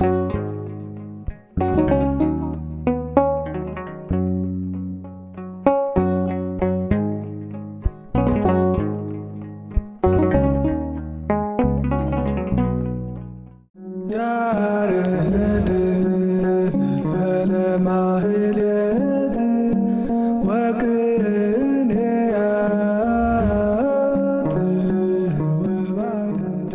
ያሬድ ለማህሌት ወቅኔያት ወባደት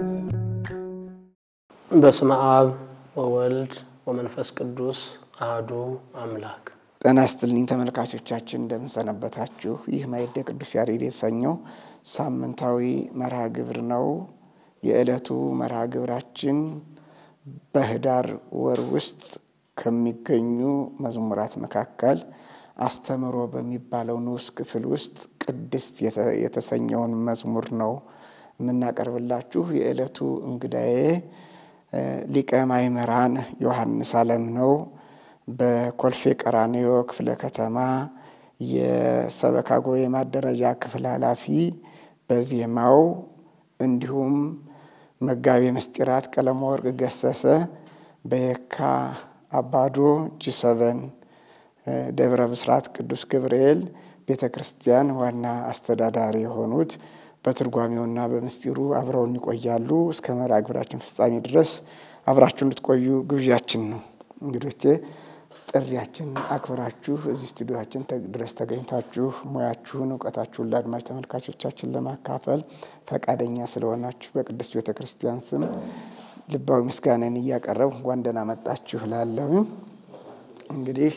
በስመ አብ ወወልድ ወመንፈስ ቅዱስ አህዱ አምላክ። ጤና ይስጥልኝ ተመልካቾቻችን፣ እንደምንሰነበታችሁ። ይህ ማዕደ ቅዱስ ያሬድ የተሰኘው ሳምንታዊ መርሃ ግብር ነው። የዕለቱ መርሃ ግብራችን በህዳር ወር ውስጥ ከሚገኙ መዝሙራት መካከል አስተምሮ በሚባለው ንዑስ ክፍል ውስጥ ቅድስት የተሰኘውን መዝሙር ነው የምናቀርብላችሁ። የዕለቱ እንግዳዬ ሊቀ ማእምራን ዮሐንስ አለም ነው። በኮልፌ ቀራኒዮ ክፍለ ከተማ የሰበካ ጉባኤ ማደረጃ ክፍል ኃላፊ በዜማው እንዲሁም መጋቤ ምስጢራት ቀለመ ወርቅ ገሰሰ በየካ አባዶ ጂሰበን ደብረ ብስራት ቅዱስ ገብርኤል ቤተ ክርስቲያን ዋና አስተዳዳሪ የሆኑት በትርጓሜውና በምስጢሩ አብረውን ይቆያሉ። እስከ መርሃ ግብራችን ፍጻሜ ድረስ አብራችሁ እንድትቆዩ ግብዣችን ነው። እንግዶቼ ጥሪያችን አክብራችሁ እዚህ ስቱዲዮችን ድረስ ተገኝታችሁ ሙያችሁን እውቀታችሁን ለአድማጭ ተመልካቾቻችን ለማካፈል ፈቃደኛ ስለሆናችሁ በቅድስት ቤተ ክርስቲያን ስም ልባዊ ምስጋናን እያቀረብ እንኳን ደህና መጣችሁ ላለሁ እንግዲህ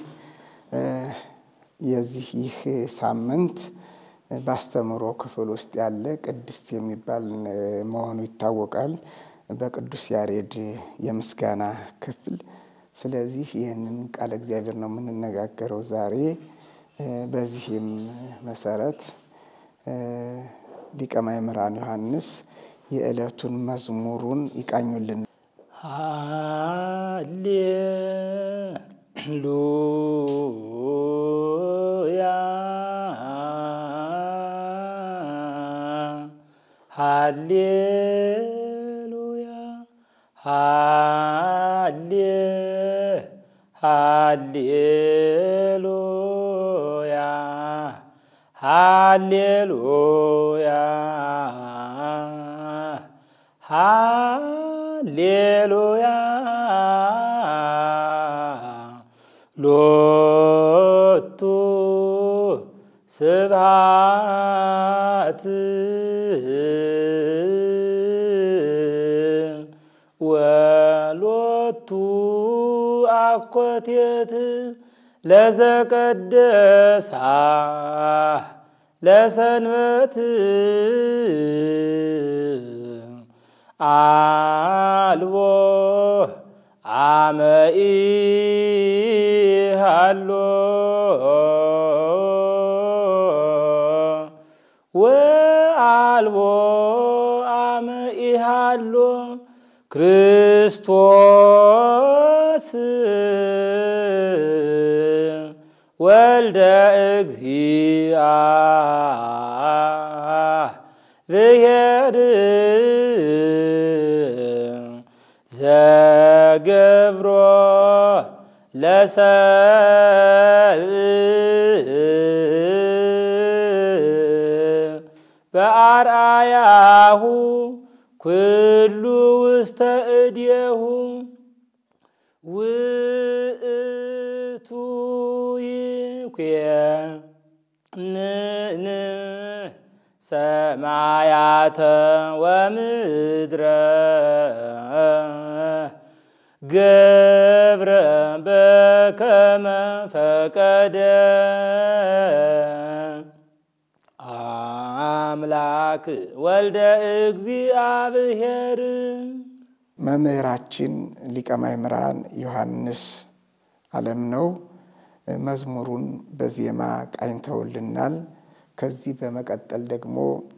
የዚህ ይህ ሳምንት በአስተምሮ ክፍል ውስጥ ያለ ቅድስት የሚባል መሆኑ ይታወቃል። በቅዱስ ያሬድ የምስጋና ክፍል ስለዚህ ይህንን ቃለ እግዚአብሔር ነው የምንነጋገረው ዛሬ። በዚህም መሰረት ሊቀ ማእምራን ዮሐንስ የዕለቱን መዝሙሩን ይቃኙልን። ሃሌሉያ ሃሌሉያ ሃሌ ሃሌሉያ ሃሌሉያ ሃሌሉያ ሎቱ ስብሐት ወሎቱ አኮቴት ለዘቀደሳ ለሰንበት አልቦ አመኢ ሃሎ ወአልቦ አመኢ ሃሎ ክርስቶስ ወልደ እግዚአ ብሔር ዘገብሮ ለሰብእ በአርአያሁ ኩሉ ውስተ እዴሁ ውእቱ ይኩየንን ሰማያተ ወምድረ ገብረ በከመ ፈቀደ አምላክ ወልደ እግዚአብሔር መምህራችን ሊቀ ማእምራን ዮሐንስ አለም ነው። መዝሙሩን በዜማ ቃኝተውልናል። ከዚህ በመቀጠል ደግሞ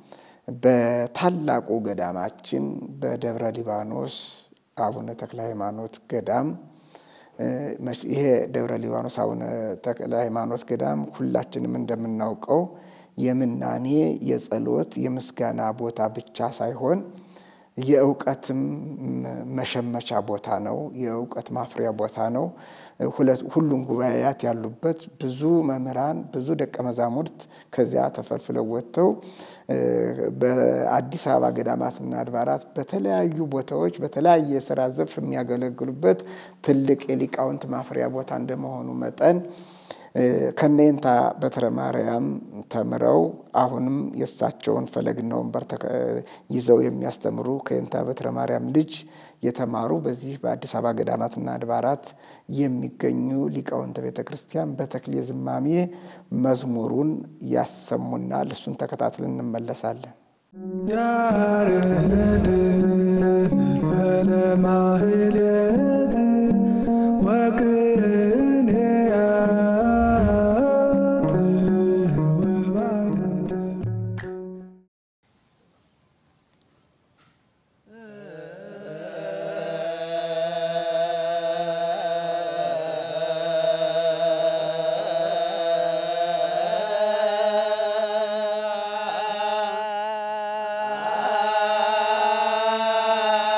በታላቁ ገዳማችን በደብረ ሊባኖስ አቡነ ተክለ ሃይማኖት ገዳም ይሄ ደብረ ሊባኖስ አቡነ ተክለ ሃይማኖት ገዳም ሁላችንም እንደምናውቀው የምናኔ የጸሎት የምስጋና ቦታ ብቻ ሳይሆን የእውቀትም መሸመቻ ቦታ ነው። የእውቀት ማፍሪያ ቦታ ነው። ሁሉም ጉባኤያት ያሉበት ብዙ መምህራን፣ ብዙ ደቀ መዛሙርት ከዚያ ተፈልፍለው ወጥተው በአዲስ አበባ ገዳማትና አድባራት በተለያዩ ቦታዎች በተለያየ የስራ ዘርፍ የሚያገለግሉበት ትልቅ የሊቃውንት ማፍሪያ ቦታ እንደመሆኑ መጠን ከኔንታ በትረ ማርያም ተምረው አሁንም የእሳቸውን ፈለግና ወንበር ይዘው የሚያስተምሩ ከኔንታ በትረ ማርያም ልጅ የተማሩ በዚህ በአዲስ አበባ ገዳማትና አድባራት የሚገኙ ሊቃውንተ ቤተ ክርስቲያን በተክሌ ዝማሜ መዝሙሩን ያሰሙናል። እሱን ተከታትለን እንመለሳለን። ያሬድ ፈልፈለ ማህሌት ወቅኔያት ወባደት Ah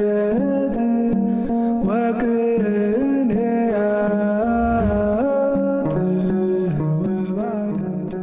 ማህሌት ወቅኔያት ወባደት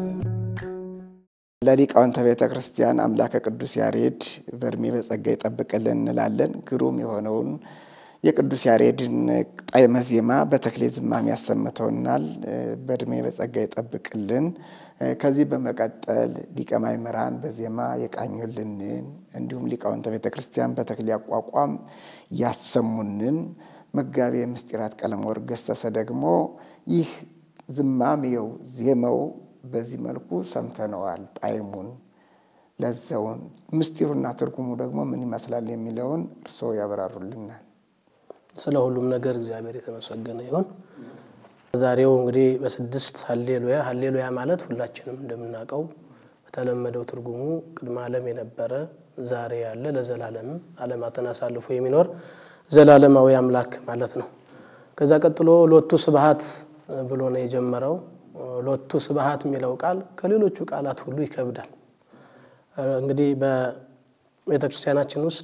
ለሊቃውንተ ቤተ ክርስቲያን አምላከ ቅዱስ ያሬድ በእድሜ በጸጋ ይጠብቅልን እንላለን። ግሩም የሆነውን የቅዱስ ያሬድን ጣዕመ ዜማ በተክሌ ዝማሜ ያሰምተውናል። በእድሜ በጸጋ ይጠብቅልን። ከዚህ በመቀጠል ሊቀ ማእምራን በዜማ የቃኙልንን እንዲሁም ሊቃውንተ ቤተ ክርስቲያን በተክሌ አቋቋም ያሰሙንን መጋቤ ምስጢራት ቀለመወርቅ ገሰሰ ደግሞ ይህ ዝማሜው ዜማው በዚህ መልኩ ሰምተነዋል። ጣዕሙን፣ ለዛውን፣ ምስጢሩና ትርጉሙ ደግሞ ምን ይመስላል የሚለውን እርስዎ ያብራሩልናል። ስለ ሁሉም ነገር እግዚአብሔር የተመሰገነ ይሁን። ዛሬው እንግዲህ በስድስት ሀሌሉያ ሀሌሉያ ማለት ሁላችንም እንደምናውቀው በተለመደው ትርጉሙ ቅድመ ዓለም የነበረ ዛሬ ያለ ለዘላለምም ዓለማትን አሳልፎ የሚኖር ዘላለማዊ አምላክ ማለት ነው። ከዛ ቀጥሎ ሎቱ ስብሐት ብሎ ነው የጀመረው። ሎቱ ስብሐት የሚለው ቃል ከሌሎቹ ቃላት ሁሉ ይከብዳል። እንግዲህ በቤተ ክርስቲያናችን ውስጥ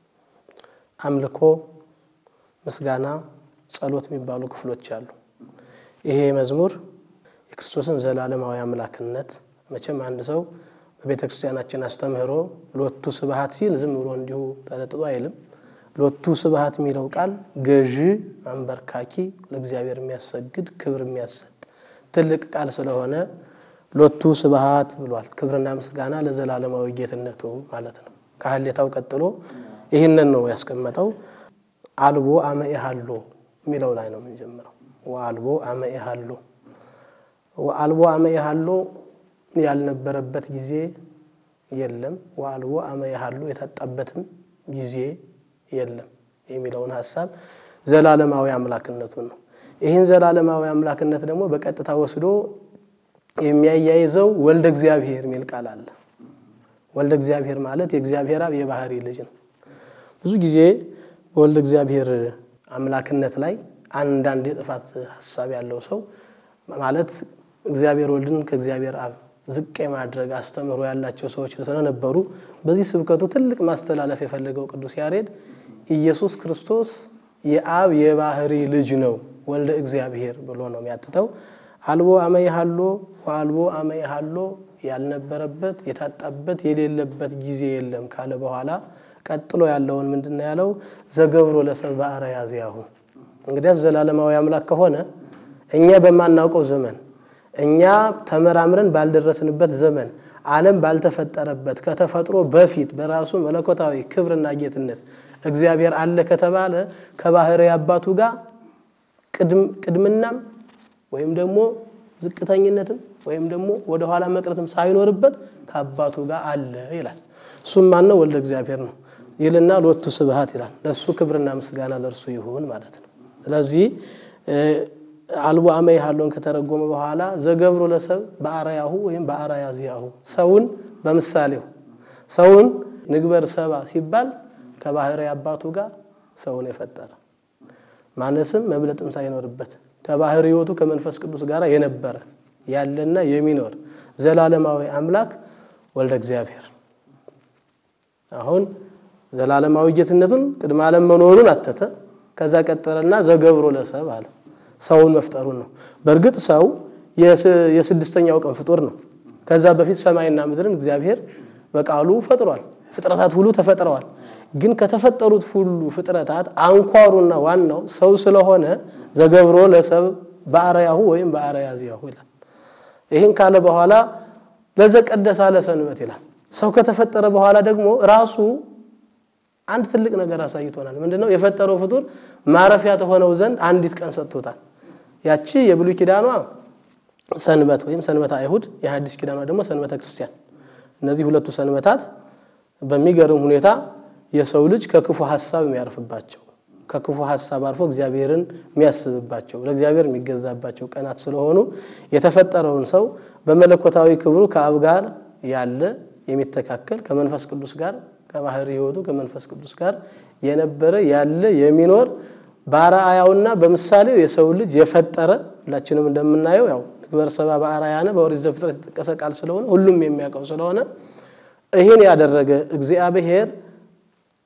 አምልኮ፣ ምስጋና፣ ጸሎት የሚባሉ ክፍሎች አሉ። ይሄ መዝሙር የክርስቶስን ዘላለማዊ አምላክነት መቼም አንድ ሰው በቤተ ክርስቲያናችን አስተምህሮ ሎቱ ስብሐት ሲል ዝም ብሎ እንዲሁ ተለጥጦ አይልም። ሎቱ ስብሐት የሚለው ቃል ገዢ፣ አንበርካኪ፣ ለእግዚአብሔር የሚያሰግድ ክብር የሚያሰጥ ትልቅ ቃል ስለሆነ ሎቱ ስብሐት ብሏል። ክብርና ምስጋና ለዘላለማዊ ጌትነቱ ማለት ነው። ከሀሌታው ቀጥሎ ይህንን ነው ያስቀመጠው። አልቦ አመ ኢሃሎ የሚለው ላይ ነው የምንጀምረው። ወአልቦ አመ ኢሃሎ ወአልቦ አመ ኢሃሎ ያልነበረበት ጊዜ የለም። ወአልቦ አመ ኢሃሎ የታጣበትም ጊዜ የለም የሚለውን ሀሳብ ዘላለማዊ አምላክነቱን ነው። ይህን ዘላለማዊ አምላክነት ደግሞ በቀጥታ ወስዶ የሚያያይዘው ወልደ እግዚአብሔር የሚል ቃል አለ። ወልደ እግዚአብሔር ማለት የእግዚአብሔር አብ የባህሪ ልጅ ነው። ብዙ ጊዜ በወልደ እግዚአብሔር አምላክነት ላይ አንዳንድ የጥፋት ሀሳብ ያለው ሰው ማለት እግዚአብሔር ወልድን ከእግዚአብሔር አብ ዝቅ የማድረግ አስተምህሮ ያላቸው ሰዎች ስለነበሩ በዚህ ስብከቱ ትልቅ ማስተላለፍ የፈለገው ቅዱስ ያሬድ ኢየሱስ ክርስቶስ የአብ የባህሪ ልጅ ነው ወልደ እግዚአብሔር ብሎ ነው የሚያትተው። አልቦ አመ ኢሃሎ ወአልቦ አመ ኢሃሎ ያልነበረበት የታጣበት የሌለበት ጊዜ የለም ካለ በኋላ ቀጥሎ ያለውን ምንድን ነው ያለው? ዘገብሮ ለሰብእ በአርአያ ዚአሁ። እንግዲያስ ዘላለማዊ አምላክ ከሆነ እኛ በማናውቀው ዘመን እኛ ተመራምረን ባልደረስንበት ዘመን ዓለም ባልተፈጠረበት ከተፈጥሮ በፊት በራሱ መለኮታዊ ክብርና ጌትነት እግዚአብሔር አለ ከተባለ ከባህሪ አባቱ ጋር ቅድምናም ወይም ደግሞ ዝቅተኝነትም ወይም ደግሞ ወደኋላ መቅረትም ሳይኖርበት ከአባቱ ጋር አለ ይላል። እሱም ማነው? ወልደ እግዚአብሔር ነው ይልና ሎቱ ስብሐት ይላል። ለእሱ ክብርና ምስጋና ለእርሱ ይሁን ማለት ነው። ስለዚህ አልቦ አመ ኢሃሎን ከተረጎመ በኋላ ዘገብሮ ለሰብእ በአርአያሁ ወይም በአርአያ ዚአሁ ሰውን በምሳሌው ሰውን ንግበር ሰባ ሲባል ከባህሪ አባቱ ጋር ሰውን የፈጠረ ማነስም መብለጥም ሳይኖርበት ከባህሪ ሕይወቱ ከመንፈስ ቅዱስ ጋር የነበረ ያለና የሚኖር ዘላለማዊ አምላክ ወልደ እግዚአብሔር አሁን ዘላለማዊ ጌትነቱን ቅድመ ዓለም መኖሩን አተተ። ከዛ ቀጠለና ዘገብሮ ለሰብእ አለ። ሰውን መፍጠሩን ነው። በእርግጥ ሰው የስድስተኛው ቀን ፍጡር ነው። ከዛ በፊት ሰማይና ምድርን እግዚአብሔር በቃሉ ፈጥሯል። ፍጥረታት ሁሉ ተፈጥረዋል። ግን ከተፈጠሩት ሁሉ ፍጥረታት አንኳሩና ዋናው ሰው ስለሆነ ዘገብሮ ለሰብእ በአርአያሁ ወይም በአርአያ ዚአሁ ይላል። ይህን ካለ በኋላ ለዘቀደሳ ለሰንበት ይላል። ሰው ከተፈጠረ በኋላ ደግሞ ራሱ አንድ ትልቅ ነገር አሳይቶናል። ምንድነው? የፈጠረው ፍጡር ማረፊያ ተሆነው ዘንድ አንዲት ቀን ሰጥቶታል። ያቺ የብሉይ ኪዳኗ ሰንበት ወይም ሰንበተ አይሁድ፣ የሐዲስ ኪዳኗ ደግሞ ሰንበተ ክርስቲያን። እነዚህ ሁለቱ ሰንበታት በሚገርም ሁኔታ የሰው ልጅ ከክፉ ሀሳብ የሚያርፍባቸው ከክፉ ሀሳብ አልፎ እግዚአብሔርን የሚያስብባቸው ለእግዚአብሔር የሚገዛባቸው ቀናት ስለሆኑ የተፈጠረውን ሰው በመለኮታዊ ክብሩ ከአብ ጋር ያለ የሚተካከል ከመንፈስ ቅዱስ ጋር ከባህሪ ሕይወቱ ከመንፈስ ቅዱስ ጋር የነበረ ያለ የሚኖር በአርአያውና በምሳሌው የሰው ልጅ የፈጠረ ሁላችንም እንደምናየው ያው ንግበር ሰብአ በአርአያነ በኦሪት ዘፍጥረት የተጠቀሰ ቃል ስለሆነ ሁሉም የሚያውቀው ስለሆነ ይህን ያደረገ እግዚአብሔር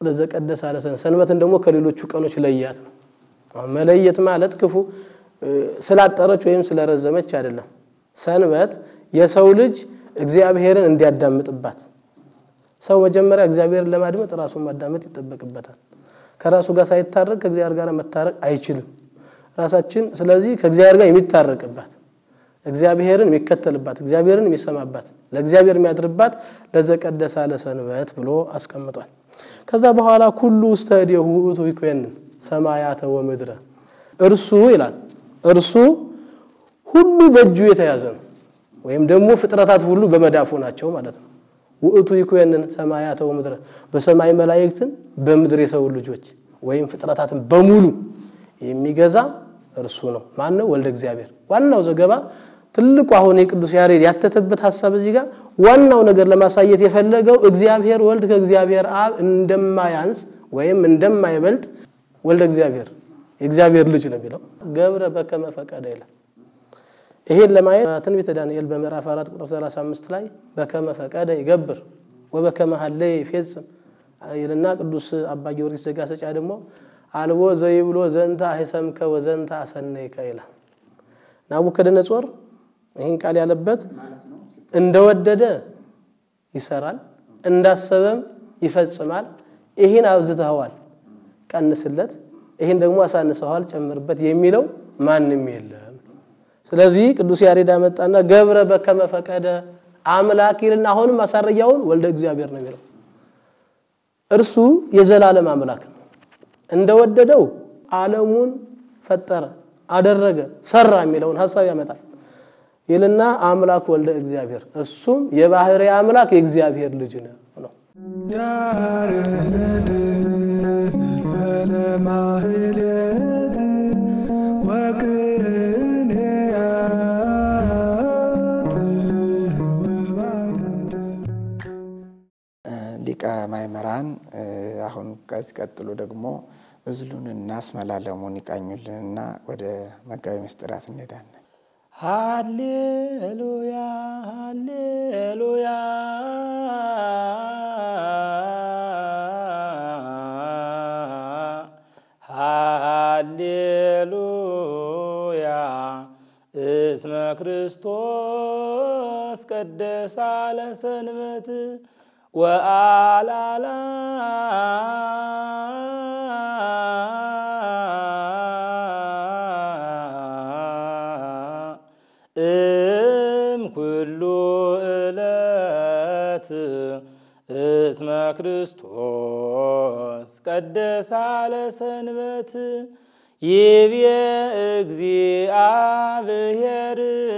ለዘቀደሰ አለ ሰንበት ሰንበትን ደግሞ ከሌሎቹ ቀኖች ለያት ነው። አሁን መለየት ማለት ክፉ ስላጠረች ወይም ስለረዘመች አይደለም። ሰንበት የሰው ልጅ እግዚአብሔርን እንዲያዳምጥባት ሰው መጀመሪያ እግዚአብሔርን ለማድመጥ ራሱን ማዳመጥ ይጠበቅበታል። ከራሱ ጋር ሳይታረቅ ከእግዚአብሔር ጋር መታረቅ አይችልም። ራሳችን ስለዚህ ከእግዚአብሔር ጋር የሚታረቅባት እግዚአብሔርን የሚከተልባት እግዚአብሔርን የሚሰማባት ለእግዚአብሔር የሚያድርባት ለዘቀደሰ አለ ሰንበት ብሎ አስቀምጧል። ከዛ በኋላ ኩሉ ውስተ እዴሁ ውእቱ ይኮንን ሰማያተ ወምድረ እርሱ ይላል እርሱ ሁሉ በእጁ የተያዘ ነው። ወይም ደግሞ ፍጥረታት ሁሉ በመዳፉ ናቸው ማለት ነው። ውእቱ ይኮንን ሰማያተ ወምድረ በሰማይ መላእክትን በምድር የሰው ልጆች ወይም ፍጥረታትን በሙሉ የሚገዛ እርሱ ነው። ማን ነው? ወልደ እግዚአብሔር። ዋናው ዘገባ ትልቁ አሁን የቅዱስ ያሬድ ያተተበት ሀሳብ እዚህ ጋር ዋናው ነገር ለማሳየት የፈለገው እግዚአብሔር ወልድ ከእግዚአብሔር አብ እንደማያንስ ወይም እንደማይበልጥ ወልደ እግዚአብሔር የእግዚአብሔር ልጅ ነው የሚለው ገብረ በከመ ፈቀደ ይላል። ይሄን ለማየት ትንቢተ ዳንኤል በምዕራፍ 4 ቁጥር 35 ላይ በከመ ፈቀደ ይገብር ወበከመ ሀለየ ይፌጽም ይልና ቅዱስ አባ ጊዮርጊስ ዘጋስጫ ደግሞ አልቦ ዘይብሎ ዘንተ አይሰምከ ወዘንተ አሰነይከ ይላል። ናቡከደነጾር ይህን ቃል ያለበት እንደወደደ ይሰራል፣ እንዳሰበም ይፈጽማል። ይህን አብዝተኸዋል፣ ቀንስለት፣ ይህን ደግሞ አሳንሰዋል፣ ጨምርበት የሚለው ማንም የለም። ስለዚህ ቅዱስ ያሬድ አመጣና ገብረ በከመ ፈቀደ አምላክ ይልና አሁንም ማሳረጊያውን ወልደ እግዚአብሔር ነው የሚለው እርሱ የዘላለም አምላክ ነው። እንደወደደው ዓለሙን ፈጠረ፣ አደረገ፣ ሰራ የሚለውን ሀሳብ ያመጣል ይልና አምላክ ወልደ እግዚአብሔር እሱም የባህሪ አምላክ የእግዚአብሔር ልጅ ነው ነው። ያሬድ ለማህሌት ወቅኔያት ወባደት ሊቀ ማእምራን አሁን ከዚህ ቀጥሎ ደግሞ እዝሉንና አስመላለሙን ይቃኙልንና ወደ መጋቢ ምስጢራት እንሄዳለን። ሃሌሉያ ሃሌሉያ ሃሌሉያ እስመ ክርስቶስ ቀደሳ ለሰንበት ወአላላ እም ኩሉ ዕለት እስመ ክርስቶስ ቀደሳ ለሰንበት ይቤ እግዚአብሔር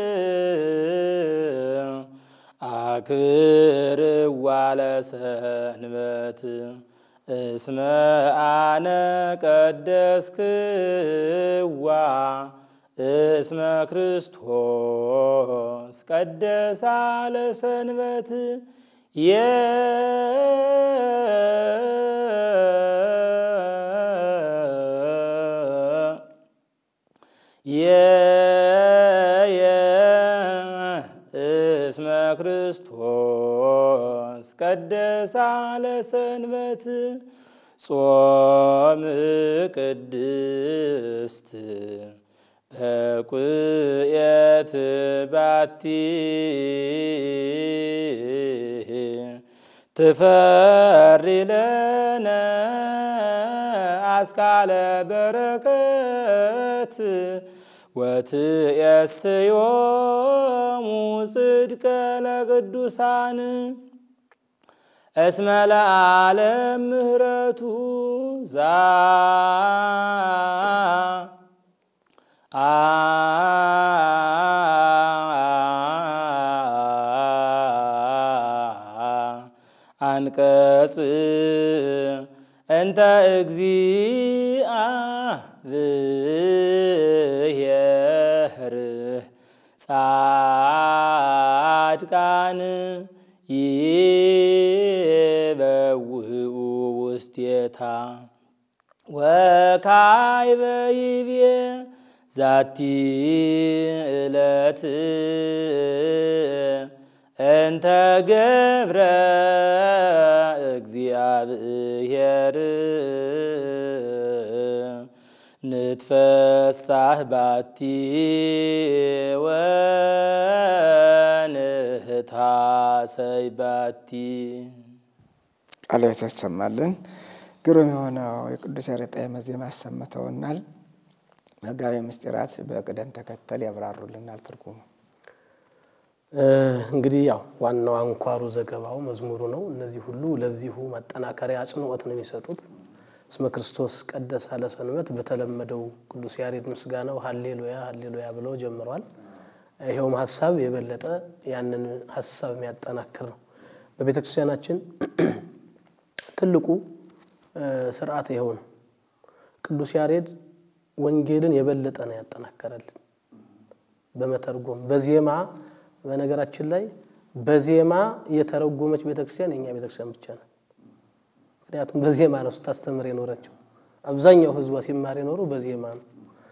አክብርዋ ለሰንበት እስመ አነ ቀደስክዋ እስመ ክርስቶስ ቀደሳ ለሰንበት እስመ ክርስቶስ ቀደሳ ለሰንበት ጾም ቅድስት በቁየት ባቲ ትፈሪ ለነ አስካለ በረከት ወትየስዮሙ ጽድቀ ለቅዱሳን እስመ ለዓለም ምህረቱ ዛ አንቀጽ እንተ እግዚአብሔር ጻድቃን ይበውኡ ውስቴታ ወካይበ ይቤ ዛቲ ዕለት እንተ ገብረ እግዚአብሔር ንትፈሳህ ባቲ ወንህታሰይ ባቲ ቃልዮት ያሰማልን። ግሩም የሆነው የቅዱስ ያሬድ ጣዕመ ዜማ አሰምተውናል። መጋቤ ምስጢራት በቅደም ተከተል ያብራሩልናል ትርጉሙ። እንግዲህ ያው ዋናው አንኳሩ ዘገባው መዝሙሩ ነው። እነዚህ ሁሉ ለዚሁ ማጠናከሪያ አጽንዖት ነው የሚሰጡት። እስመ ክርስቶስ ቀደሰ ለሰንበት በተለመደው ቅዱስ ያሬድ ምስጋናው ሀሌሉያ ሀሌሉያ ብለው ጀምረዋል። ይኸውም ሀሳብ የበለጠ ያንን ሀሳብ የሚያጠናክር ነው። በቤተ ክርስቲያናችን ትልቁ ስርዓት ይኸው ነው። ቅዱስ ያሬድ ወንጌልን የበለጠ ነው ያጠናከረልን በመተርጎም በዜማ በነገራችን ላይ በዜማ የተረጎመች ቤተክርስቲያን የእኛ ቤተክርስቲያን ብቻ ነው። ምክንያቱም በዜማ ነው ስታስተምር የኖረችው። አብዛኛው ሕዝቧ ሲማር የኖረው በዜማ ነው።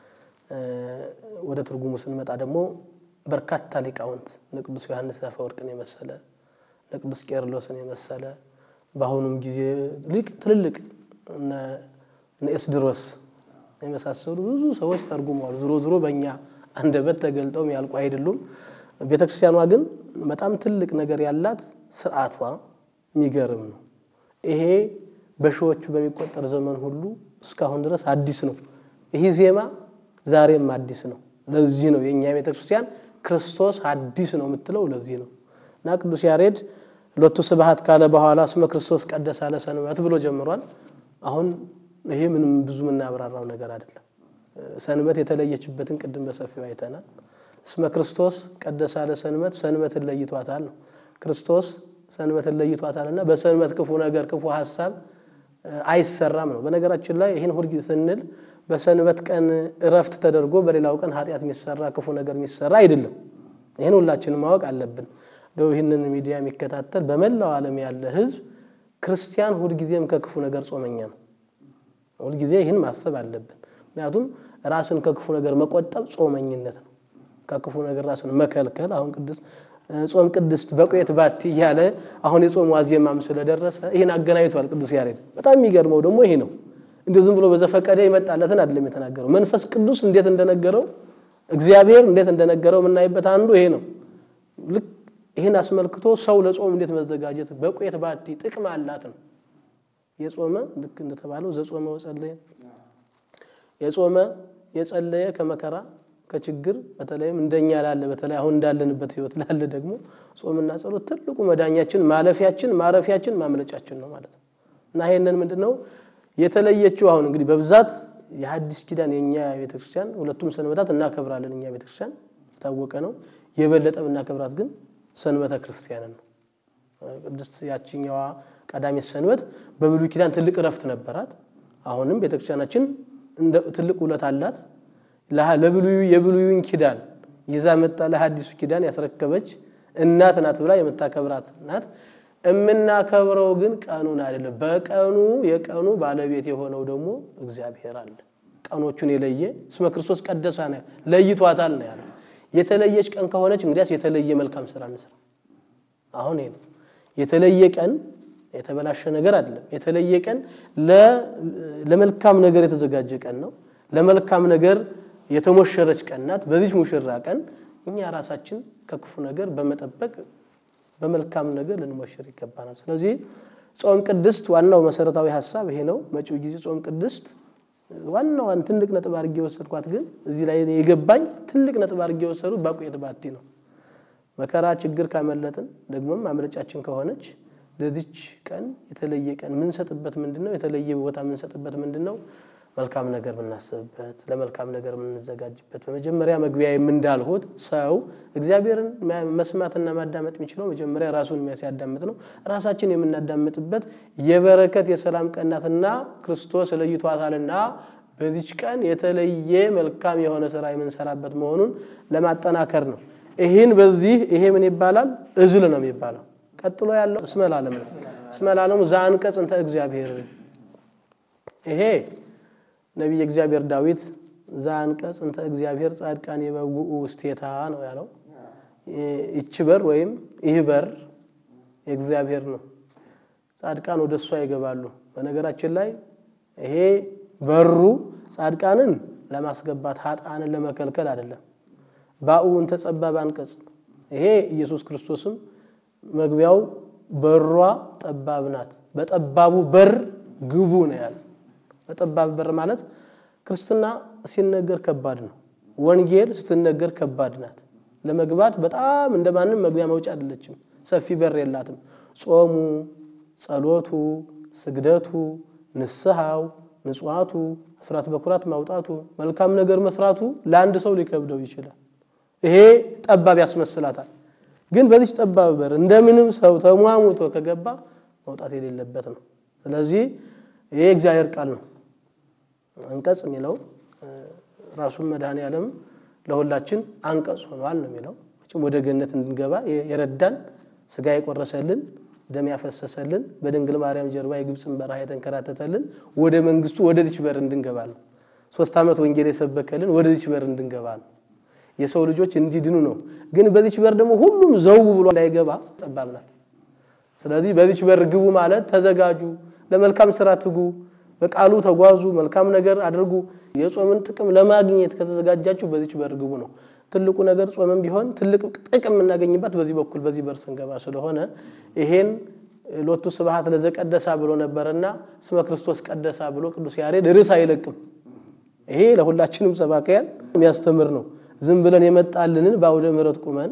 ወደ ትርጉሙ ስንመጣ ደግሞ በርካታ ሊቃውንት እነ ቅዱስ ዮሐንስ አፈወርቅን የመሰለ እነ ቅዱስ ቄርሎስን የመሰለ በአሁኑም ጊዜ ሊቅ ትልልቅ እነ ኤስድሮስ የመሳሰሉ ብዙ ሰዎች ተርጉመዋል። ዝሮ ዝሮ በእኛ አንደበት ተገልጠው ያልቁ አይደሉም። ቤተ ክርስቲያኗ ግን በጣም ትልቅ ነገር ያላት ስርዓቷ የሚገርም ነው። ይሄ በሺዎቹ በሚቆጠር ዘመን ሁሉ እስካሁን ድረስ አዲስ ነው። ይህ ዜማ ዛሬም አዲስ ነው። ለዚህ ነው የእኛ ቤተ ክርስቲያን ክርስቶስ አዲስ ነው የምትለው ለዚህ ነው። እና ቅዱስ ያሬድ ሎቱ ስብሐት ካለ በኋላ እስመ ክርስቶስ ቀደሰ ለሰንበት ብሎ ጀምሯል። አሁን ይሄ ምንም ብዙ የምናብራራው ነገር አይደለም። ሰንበት የተለየችበትን ቅድም በሰፊው አይተናል። እስመ ክርስቶስ ቀደሰ ለሰንበት ሰንበትን ለይቷታል ነው። ክርስቶስ ሰንበትን ለይቷታል እና በሰንበት ክፉ ነገር ክፉ ሀሳብ አይሰራም ነው። በነገራችን ላይ ይህን ሁልጊዜ ስንል በሰንበት ቀን እረፍት ተደርጎ በሌላው ቀን ኃጢአት የሚሰራ ክፉ ነገር የሚሰራ አይደለም። ይህን ሁላችንም ማወቅ አለብን። እንደው ይህንን ሚዲያ የሚከታተል በመላው ዓለም ያለ ሕዝብ ክርስቲያን ሁልጊዜም ከክፉ ነገር ጾመኛ ነው። ሁልጊዜ ይህን ማሰብ አለብን። ምክንያቱም ራስን ከክፉ ነገር መቆጠብ ጾመኝነት ነው። ከክፉ ነገር ራስን መከልከል አሁን ቅዱስ ጾም ቅድስት በቆየት ባቲ እያለ አሁን የጾም ዋዜማም ስለደረሰ ይህን አገናኝቷል ቅዱስ ያሬድ። በጣም የሚገርመው ደግሞ ይሄ ነው። እንደ ዝም ብሎ በዘፈቀደ የመጣለትን አይደለም የተናገረው። መንፈስ ቅዱስ እንዴት እንደነገረው እግዚአብሔር እንዴት እንደነገረው የምናይበት አንዱ ይሄ ነው። ልክ ይህን አስመልክቶ ሰው ለጾም እንዴት መዘጋጀት በቆየት ባቲ ጥቅም አላት ነው የጾመ ልክ እንደተባለው ዘጾመ ወጸለየ የጾመ የጸለየ ከመከራ ከችግር በተለይም እንደኛ ላለ በተለይ አሁን እንዳለንበት ህይወት ላለ ደግሞ ጾምና ጸሎት ትልቁ መዳኛችን፣ ማለፊያችን፣ ማረፊያችን፣ ማምለጫችን ነው ማለት ነው እና ይሄንን ምንድን ነው የተለየችው አሁን እንግዲህ በብዛት የሐዲስ ኪዳን የእኛ ቤተክርስቲያን ሁለቱም ሰንበታት እናከብራለን። እኛ ቤተክርስቲያን የታወቀ ነው። የበለጠ እናከብራት ግን ሰንበተ ክርስቲያንን ነው። ቅድስት ያችኛዋ ቀዳሚት ሰንበት በብሉይ ኪዳን ትልቅ እረፍት ነበራት። አሁንም ቤተክርስቲያናችን እንደ ትልቅ ውለት አላት። ለብሉዩ የብሉዩን ኪዳን ይዛ መጣ ለሐዲሱ ኪዳን ያስረከበች እናት ናት ብላ የምታከብራት ናት። የምናከብረው ግን ቀኑን አይደለም። በቀኑ የቀኑ ባለቤት የሆነው ደግሞ እግዚአብሔር አለ። ቀኖቹን የለየ እስመ ክርስቶስ ቀደሳ ነው ለይቷታል ነው ያለው። የተለየች ቀን ከሆነች እንግዲያስ የተለየ መልካም ስራ እንስራ። አሁን ይሄ ነው የተለየ ቀን የተበላሸ ነገር አይደለም። የተለየ ቀን ለመልካም ነገር የተዘጋጀ ቀን ነው። ለመልካም ነገር የተሞሸረች ቀን ናት። በዚች ሙሽራ ቀን እኛ ራሳችን ከክፉ ነገር በመጠበቅ በመልካም ነገር ልንሞሽር ይገባናል። ስለዚህ ጾም ቅድስት ዋናው መሰረታዊ ሀሳብ ይሄ ነው። መጪው ጊዜ ጾም ቅድስት ዋናዋን ትልቅ ነጥብ አድርጌ የወሰድኳት ግን እዚህ ላይ የገባኝ ትልቅ ነጥብ አድርጌ የወሰዱት ባቆየት ባቲ ነው። መከራ ችግር ካመለጥን ደግሞም ማምለጫችን ከሆነች ለዚች ቀን የተለየ ቀን የምንሰጥበት ምንድን ነው? የተለየ ቦታ የምንሰጥበት ምንድን ነው? መልካም ነገር የምናስብበት፣ ለመልካም ነገር የምንዘጋጅበት። በመጀመሪያ መግቢያ የምንዳልሁት ሰው እግዚአብሔርን መስማትና ማዳመጥ የሚችለው መጀመሪያ ራሱን ሲያዳምጥ ነው። ራሳችን የምናዳምጥበት የበረከት የሰላም ቀን ናትና ክርስቶስ ለይቷታልና በዚች ቀን የተለየ መልካም የሆነ ስራ የምንሰራበት መሆኑን ለማጠናከር ነው። ይህን በዚህ ይሄ ምን ይባላል? እዝል ነው የሚባለው። ቀጥሎ ያለው እስመ ለዓለም ነው። እስመ ለዓለሙ ዘአንቀጽ እንተ እግዚአብሔር ይሄ ነቢየ እግዚአብሔር ዳዊት ዘአንቀጽ እንተ እግዚአብሔር ጻድቃን የበውኡ ውስቴታ ነው ያለው። ይቺ በር ወይም ይህ በር የእግዚአብሔር ነው። ጻድቃን ወደ እሷ ይገባሉ። በነገራችን ላይ ይሄ በሩ ጻድቃንን ለማስገባት ሀጣንን ለመከልከል አይደለም። ባኡን ተጸባብ አንቀጽ ይሄ ኢየሱስ ክርስቶስም መግቢያው በሯ ጠባብ ናት፣ በጠባቡ በር ግቡ ነው ያለ። በጠባብ በር ማለት ክርስትና ሲነገር ከባድ ነው። ወንጌል ስትነገር ከባድ ናት። ለመግባት በጣም እንደማንም መግቢያ መውጫ አይደለችም። ሰፊ በር የላትም። ጾሙ፣ ጸሎቱ፣ ስግደቱ፣ ንስሐው፣ ምጽዋቱ፣ አስራት በኩራት ማውጣቱ፣ መልካም ነገር መስራቱ ለአንድ ሰው ሊከብደው ይችላል። ይሄ ጠባብ ያስመስላታል። ግን በዚች ጠባብ በር እንደምንም ሰው ተሟሙቶ ከገባ መውጣት የሌለበት ነው። ስለዚህ ይሄ እግዚአብሔር ቃል ነው። አንቀጽ የሚለው ራሱን መድኃኔ ዓለም ለሁላችን አንቀጽ ሆኗል ነው የሚለው። ወደ ገነት እንድንገባ የረዳን ስጋ የቆረሰልን ደም ያፈሰሰልን በድንግል ማርያም ጀርባ የግብፅን በረሃ የተንከራተተልን ወደ መንግስቱ ወደዚች በር እንድንገባ ነው። ሶስት ዓመት ወንጌል የሰበከልን ወደዚች በር እንድንገባ ነው። የሰው ልጆች እንዲድኑ ነው። ግን በዚች በር ደግሞ ሁሉም ዘው ብሎ እንዳይገባ ጠባብ ናት። ስለዚህ በዚች በር ግቡ ማለት ተዘጋጁ፣ ለመልካም ስራ ትጉ፣ በቃሉ ተጓዙ፣ መልካም ነገር አድርጉ። የጾምን ጥቅም ለማግኘት ከተዘጋጃችሁ በዚች በር ግቡ ነው። ትልቁ ነገር ጾምም ቢሆን ትልቅ ጥቅም የምናገኝባት በዚህ በኩል በዚህ በር ስንገባ ስለሆነ ይሄን ሎቱ ስብሐት ለዘቀደሳ ብሎ ነበርና ስመ ክርስቶስ ቀደሳ ብሎ ቅዱስ ያሬድ ርዕስ አይለቅም። ይሄ ለሁላችንም ሰባካያን የሚያስተምር ነው። ዝም ብለን የመጣልንን በአውደ ምሕረት ቁመን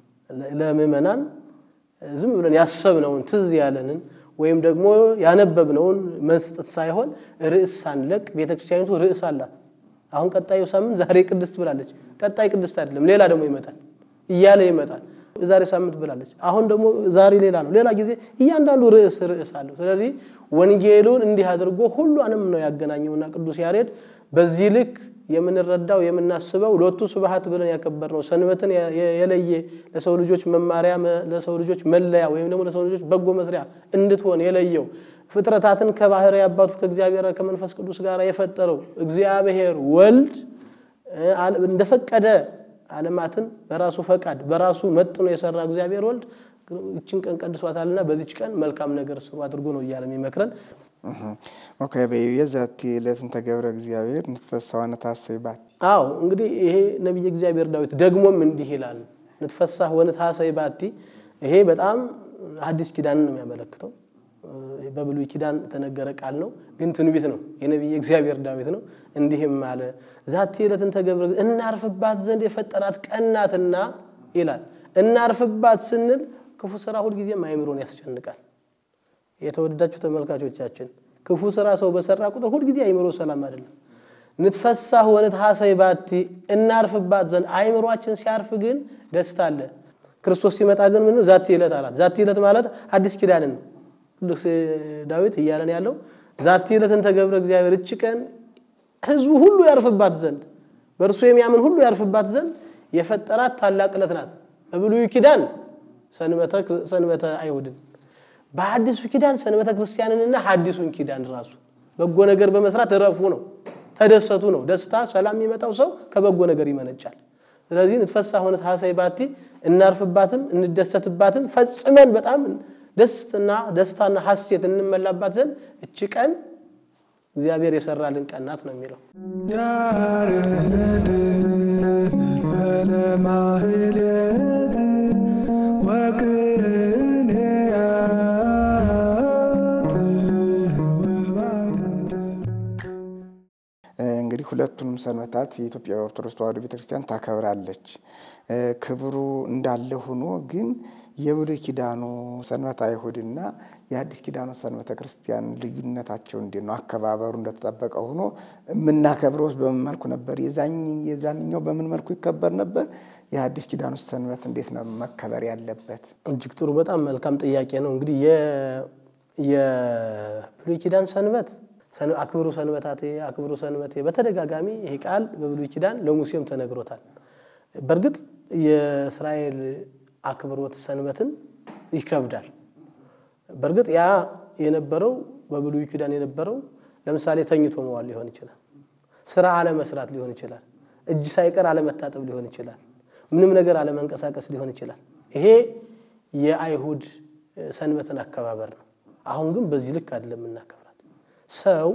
ለምእመናን ዝም ብለን ያሰብነውን ትዝ ያለንን ወይም ደግሞ ያነበብነውን መስጠት ሳይሆን ርዕስ ሳንለቅ ቤተክርስቲያኒቱ ርዕስ አላት። አሁን ቀጣዩ ሳምንት ዛሬ ቅድስት ብላለች። ቀጣይ ቅድስት አይደለም፣ ሌላ ደግሞ ይመጣል እያለ ይመጣል። ዛሬ ሳምንት ብላለች፣ አሁን ደግሞ ዛሬ ሌላ ነው። ሌላ ጊዜ እያንዳንዱ ርዕስ ርዕስ አለው። ስለዚህ ወንጌሉን እንዲህ አድርጎ ሁሉንም ነው ያገናኘውና ቅዱስ ያሬድ በዚህ ልክ የምንረዳው የምናስበው ሎቱ ስብሐት ብለን ያከበርነው ሰንበትን የለየ ለሰው ልጆች መማሪያ ለሰው ልጆች መለያ ወይም ደግሞ ለሰው ልጆች በጎ መስሪያ እንድትሆን የለየው ፍጥረታትን ከባህሪ አባቱ ከእግዚአብሔር ከመንፈስ ቅዱስ ጋር የፈጠረው እግዚአብሔር ወልድ እንደፈቀደ ዓለማትን በራሱ ፈቃድ በራሱ መጥኖ የሰራ እግዚአብሔር ወልድ ይችን ቀን ቀድሷታልና በዚች ቀን መልካም ነገር ስሩ አድርጎ ነው እያለ የሚመክረን። ኦኬ በየዛቲ ዕለትን ተገብረ እግዚአብሔር ንትፈሳዋነ ታሰይባት አዎ እንግዲህ ይሄ ነቢየ እግዚአብሔር ዳዊት ደግሞም እንዲህ ይላል፣ ንትፈሳህ ወንትሐሰይ ባቲ። ይሄ በጣም አዲስ ኪዳንን ነው የሚያመለክተው። በብሉይ ኪዳን የተነገረ ቃል ነው፣ ግን ትንቢት ነው። የነቢየ እግዚአብሔር ዳዊት ነው። እንዲህም አለ ዛቲ ዕለትን ተገብረ እናርፍባት ዘንድ የፈጠራት ቀናትና ይላል። እናርፍባት ስንል ክፉ ስራ ሁልጊዜም አይምሮን ያስጨንቃል። የተወደዳችሁ ተመልካቾቻችን ክፉ ስራ ሰው በሰራ ቁጥር ሁልጊዜ አይምሮ ሰላም አይደለም። ንትፈሳህ ወንትሐሰይ ባቲ እናርፍባት ዘንድ አይምሯችን ሲያርፍ ግን ደስታ አለ። ክርስቶስ ሲመጣ ግን ምን ዛቲ ዕለት አላት። ዛቲ ዕለት ማለት አዲስ ኪዳንን ነው ቅዱስ ዳዊት እያለን ያለው ዛቲ ዕለትን ተገብረ እግዚአብሔር እች ቀን ህዝቡ ሁሉ ያርፍባት ዘንድ በእርሱ የሚያምን ሁሉ ያርፍባት ዘንድ የፈጠራት ታላቅ ዕለት ናት። በብሉይ ኪዳን ሰንበተ አይሁድን በአዲሱ ኪዳን ሰንበተ ክርስቲያንንና ሐዲሱን ኪዳን ራሱ በጎ ነገር በመስራት እረፉ ነው፣ ተደሰቱ ነው። ደስታ ሰላም የሚመጣው ሰው ከበጎ ነገር ይመነጫል። ስለዚህ ንትፈሳህ ወንትሐሰይ ባቲ እናርፍባትም እንደሰትባትም ፈጽመን በጣም ደስትና ደስታና ሐሴት እንመላባት ዘንድ እች ቀን እግዚአብሔር የሰራልን ቀን ናት ነው የሚለው። ያርህልድ ለማህሌት ወቅርንያት እንግዲህ ሁለቱንም ሰንበታት የኢትዮጵያ ኦርቶዶክስ ተዋሕዶ ቤተክርስቲያን ታከብራለች። ክብሩ እንዳለ ሆኖ ግን የብሉይ ኪዳኑ ሰንበተ አይሁድና የአዲስ ኪዳኑ ሰንበተ ክርስቲያን ልዩነታቸው እንዴት ነው? አከባበሩ እንደተጠበቀ ሆኖ የምናከብረው በምን መልኩ ነበር? የዛንኛው በምን መልኩ ይከበር ነበር? የአዲስ ኪዳኑ ሰንበት እንዴት ነው መከበር ያለበት? እጅግ ጥሩ በጣም መልካም ጥያቄ ነው። እንግዲህ የብሉይ ኪዳን ሰንበት አክብሩ ሰንበታቴ አክብሩ ሰንበቴ በተደጋጋሚ ይሄ ቃል በብሉይ ኪዳን ለሙሴም ተነግሮታል። በእርግጥ የእስራኤል አክብሮት ሰንበትን ይከብዳል። በእርግጥ ያ የነበረው በብሉይ ኪዳን የነበረው ለምሳሌ ተኝቶ መዋል ሊሆን ይችላል። ስራ አለመስራት ሊሆን ይችላል። እጅ ሳይቀር አለመታጠብ ሊሆን ይችላል። ምንም ነገር አለመንቀሳቀስ ሊሆን ይችላል። ይሄ የአይሁድ ሰንበትን አከባበር ነው። አሁን ግን በዚህ ልክ አይደለም የምናከብራት። ሰው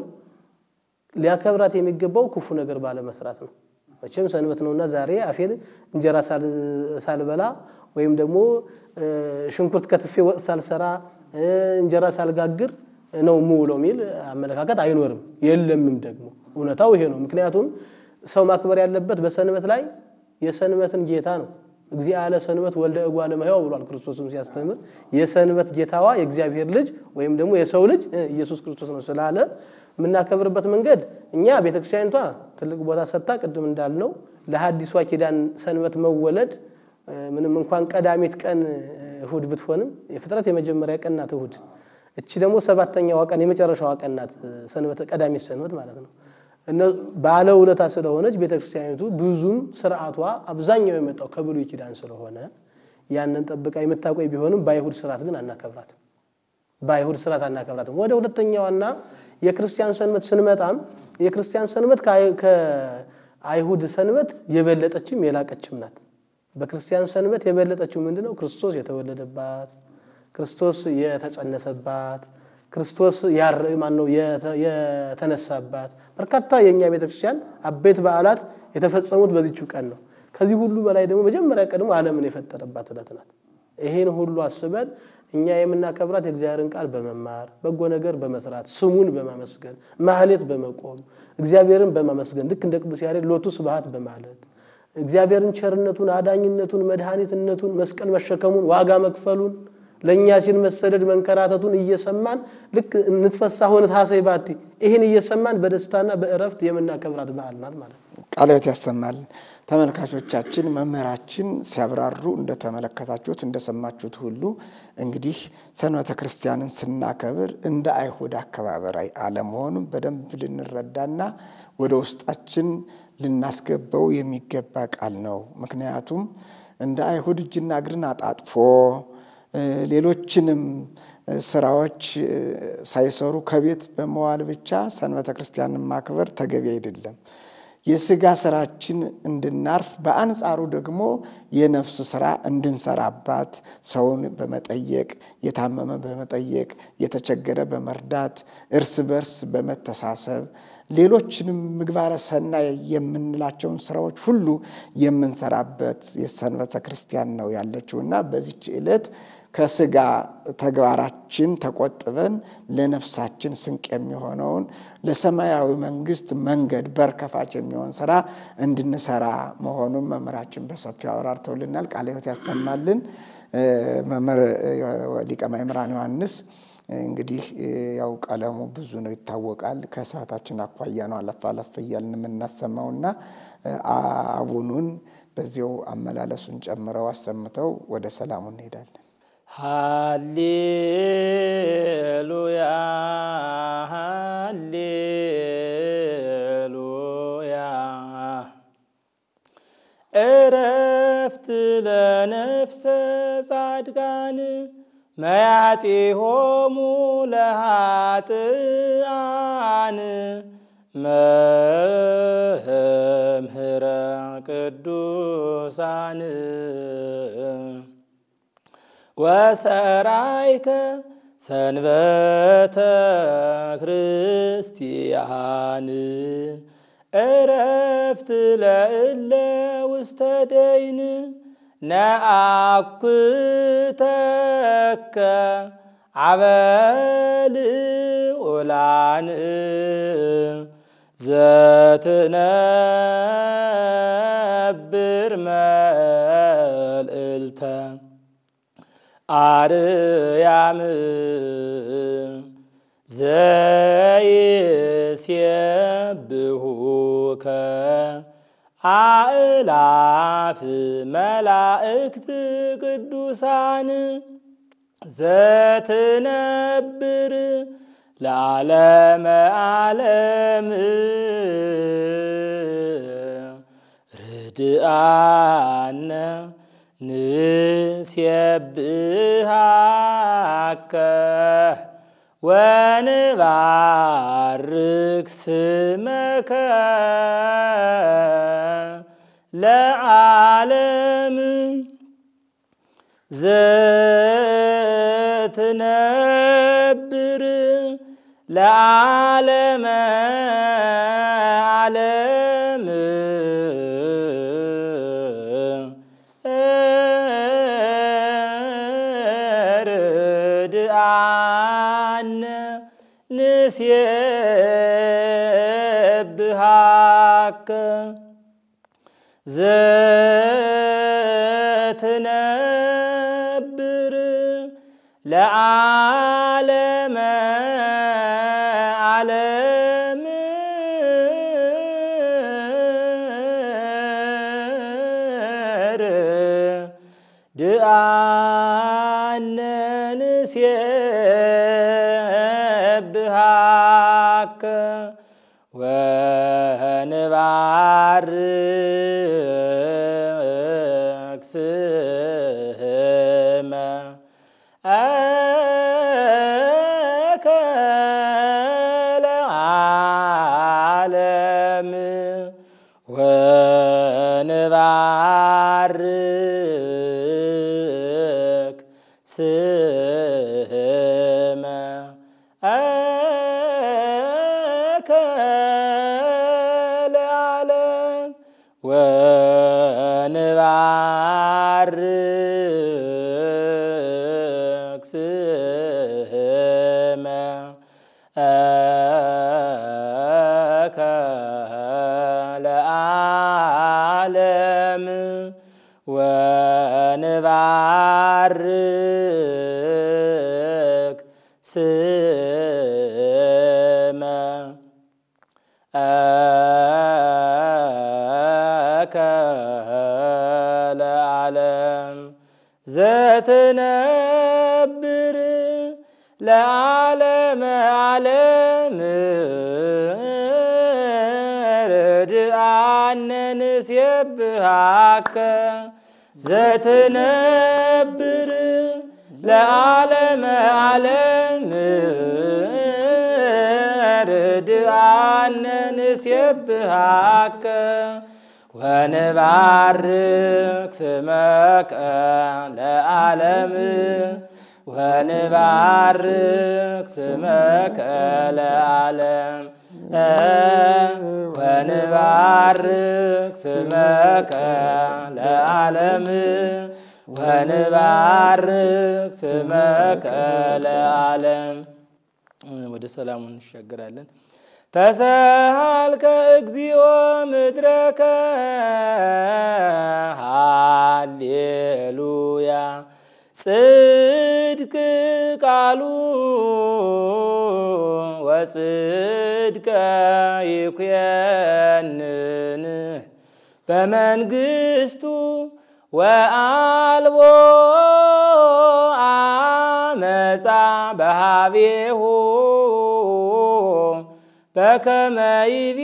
ሊያከብራት የሚገባው ክፉ ነገር ባለመስራት ነው። መቼም ሰንበት ነውና ዛሬ አፌን እንጀራ ሳልበላ ወይም ደግሞ ሽንኩርት ከትፌ ወጥ ሳልሰራ እንጀራ ሳልጋግር ነው የምውለው የሚል አመለካከት አይኖርም፣ የለምም ደግሞ እውነታው ይሄ ነው። ምክንያቱም ሰው ማክበር ያለበት በሰንበት ላይ የሰንበትን ጌታ ነው። እግዚአ ያለ ሰንበት ወልደ እጓለ እመሕያው ብሏል ክርስቶስም ሲያስተምር የሰንበት ጌታዋ የእግዚአብሔር ልጅ ወይም ደግሞ የሰው ልጅ ኢየሱስ ክርስቶስ ነው ስላለ የምናከብርበት መንገድ እኛ ቤተክርስቲያኒቷ ትልቅ ቦታ ሰጥታ ቅድም እንዳልነው ለሐዲሷ ኪዳን ሰንበት መወለድ ምንም እንኳን ቀዳሚት ቀን እሁድ ብትሆንም የፍጥረት የመጀመሪያ ቀን ናት እሁድ። እቺ ደግሞ ሰባተኛዋ ቀን የመጨረሻዋ ቀን ናት ሰንበት ቀዳሚት ሰንበት ማለት ነው። ባለ ውለታ ስለሆነች ቤተክርስቲያኒቱ ብዙም ስርዓቷ አብዛኛው የመጣው ከብሉይ ኪዳን ስለሆነ ያንን ጠብቃ የምታቆይ ቢሆንም በአይሁድ ስርዓት ግን አናከብራትም። በአይሁድ ስርዓት አናከብራትም። ወደ ሁለተኛዋና የክርስቲያን ሰንበት ስንመጣም የክርስቲያን ሰንበት ከአይሁድ ሰንበት የበለጠችም የላቀችም ናት። በክርስቲያን ሰንበት የበለጠችው ምንድን ነው? ክርስቶስ የተወለደባት፣ ክርስቶስ የተጸነሰባት፣ ክርስቶስ ማነው የተነሳባት። በርካታ የእኛ ቤተክርስቲያን አበይት በዓላት የተፈጸሙት በዚችው ቀን ነው። ከዚህ ሁሉ በላይ ደግሞ መጀመሪያ ቀድሞ ዓለምን የፈጠረባት ዕለት ናት። ይሄን ሁሉ አስበን እኛ የምናከብራት የእግዚአብሔርን ቃል በመማር በጎ ነገር በመስራት ስሙን በማመስገን ማህሌት በመቆም እግዚአብሔርን በማመስገን ልክ እንደ ቅዱስ ያሬድ ሎቱ ስብሐት በማለት እግዚአብሔርን ቸርነቱን፣ አዳኝነቱን፣ መድኃኒትነቱን፣ መስቀል መሸከሙን፣ ዋጋ መክፈሉን ለእኛ ሲል መሰደድ መንከራተቱን እየሰማን ልክ እንትፈሳ ሆነ ታሰይ ባቲ ይህን እየሰማን በደስታና በእረፍት የምናከብራት በዓል ናት ማለት ነው። ቃለ ሕይወት ያሰማልን። ተመልካቾቻችን መምህራችን ሲያብራሩ እንደተመለከታችሁት እንደሰማችሁት ሁሉ እንግዲህ ሰንበተ ክርስቲያንን ስናከብር እንደ አይሁድ አከባበር አለመሆኑን በደንብ ልንረዳና ወደ ውስጣችን ልናስገባው የሚገባ ቃል ነው። ምክንያቱም እንደ አይሁድ እጅና እግርን አጣጥፎ ሌሎችንም ስራዎች ሳይሰሩ ከቤት በመዋል ብቻ ሰንበተ ክርስቲያንን ማክበር ተገቢ አይደለም። የስጋ ስራችን እንድናርፍ በአንጻሩ ደግሞ የነፍስ ስራ እንድንሰራባት ሰውን በመጠየቅ የታመመ በመጠየቅ የተቸገረ በመርዳት እርስ በርስ በመተሳሰብ ሌሎችንም ምግባረ ሰናይ የምንላቸውን ስራዎች ሁሉ የምንሰራበት የሰንበተ ክርስቲያን ነው ያለችው እና በዚች ዕለት ከስጋ ተግባራችን ተቆጥበን ለነፍሳችን ስንቅ የሚሆነውን ለሰማያዊ መንግስት መንገድ በር ከፋች የሚሆን ስራ እንድንሰራ መሆኑን መምህራችን በሰፊው አብራርተውልናል። ቃለ ሕይወት ያሰማልን። መምህር ሊቀ ማእምራን ዮሐንስ እንግዲህ ያው ቀለሙ ብዙ ነው ይታወቃል። ከሰዓታችን አኳያ ነው አለፍ አለፍ እያልን የምናሰማውና አቡኑን በዚያው አመላለሱን ጨምረው አሰምተው ወደ ሰላሙ እንሄዳለን። ሃሌሉያ ሃሌሉያ እረፍት ለነፍሰ ጻድቃን መያጢሆሙ ለሃጥአን መምህረ ቅዱሳን ወሰራይከ ሰንበተ ክርስቲያን እረፍት ለእለ ውስተ ደይን ነአኩተከ አበል ኡላን ዘትነብር መልእልተ አርያም ዘይሴብሁከ አእላፍ መላእክት ቅዱሳን ዘትነብር ለዓለመ ዓለም ርድአነ ንሴብሃከ ወንባርክ ስመከ ለዓለም ዘትነብር ለዓለመ ዓለም ርድአነ ንሴብሃከ ዘትነብር ለዓለመ ዓለም ድአነ ንሴብሃከ ወንባርክ ስመ አከ ለዓለም ወንባርክ ስመ አከ ለዓለም ወንባርክ ስመ አከ ለዓለም ወንባርክ ስመ አከ ለዓለም ዘትነብር ለዓለመ ዓለም ርድአነ ንሴብሃከ ዘትነብር ለዓለመ ዓለም ርድአነ ንሴብሃከ ወንባርክ ስመከ ለዓለም ወንባርክ ስመከ ለዓለም ወንባርክ ስመከ ለዓለም ወንባርክ ስመከ ለዓለም ወደ ሰላሙ እንሻገራለን። ተሰሃልከ እግዚኦ ምድረከ ሃሌሉያ ጽድቅ ቃሉ ወጽድቀ ይኩየንን በመንግስቱ ወአልቦ አመፃ በሃቤሁ በከመ ይቤ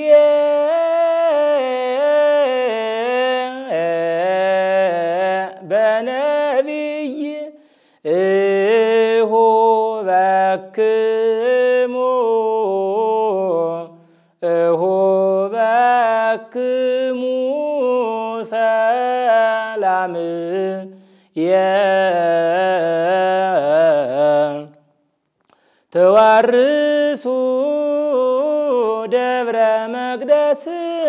በነቢይ እሁ በክሙ እሁ በክሙ ሰላም የ ተዋርሱ ደብረ መቅደስ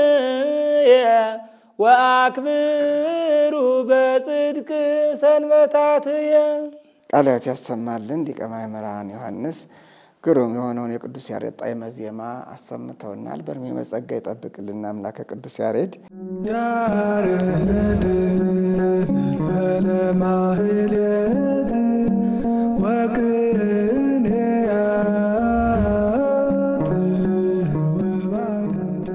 ወአክብሩ በጽድቅ ሰንበታትየ ቃላት ያሰማልን ሊቀ ማእምራን ዮሐንስ ግሩም የሆነውን የቅዱስ ያሬድ ጣዕመ ዜማ አሰምተውናል። በእድሜ በጸጋ ይጠብቅልን አምላከ ቅዱስ ያሬድ። ያሬድ ለማህሌት ወቅኔያት ወባደት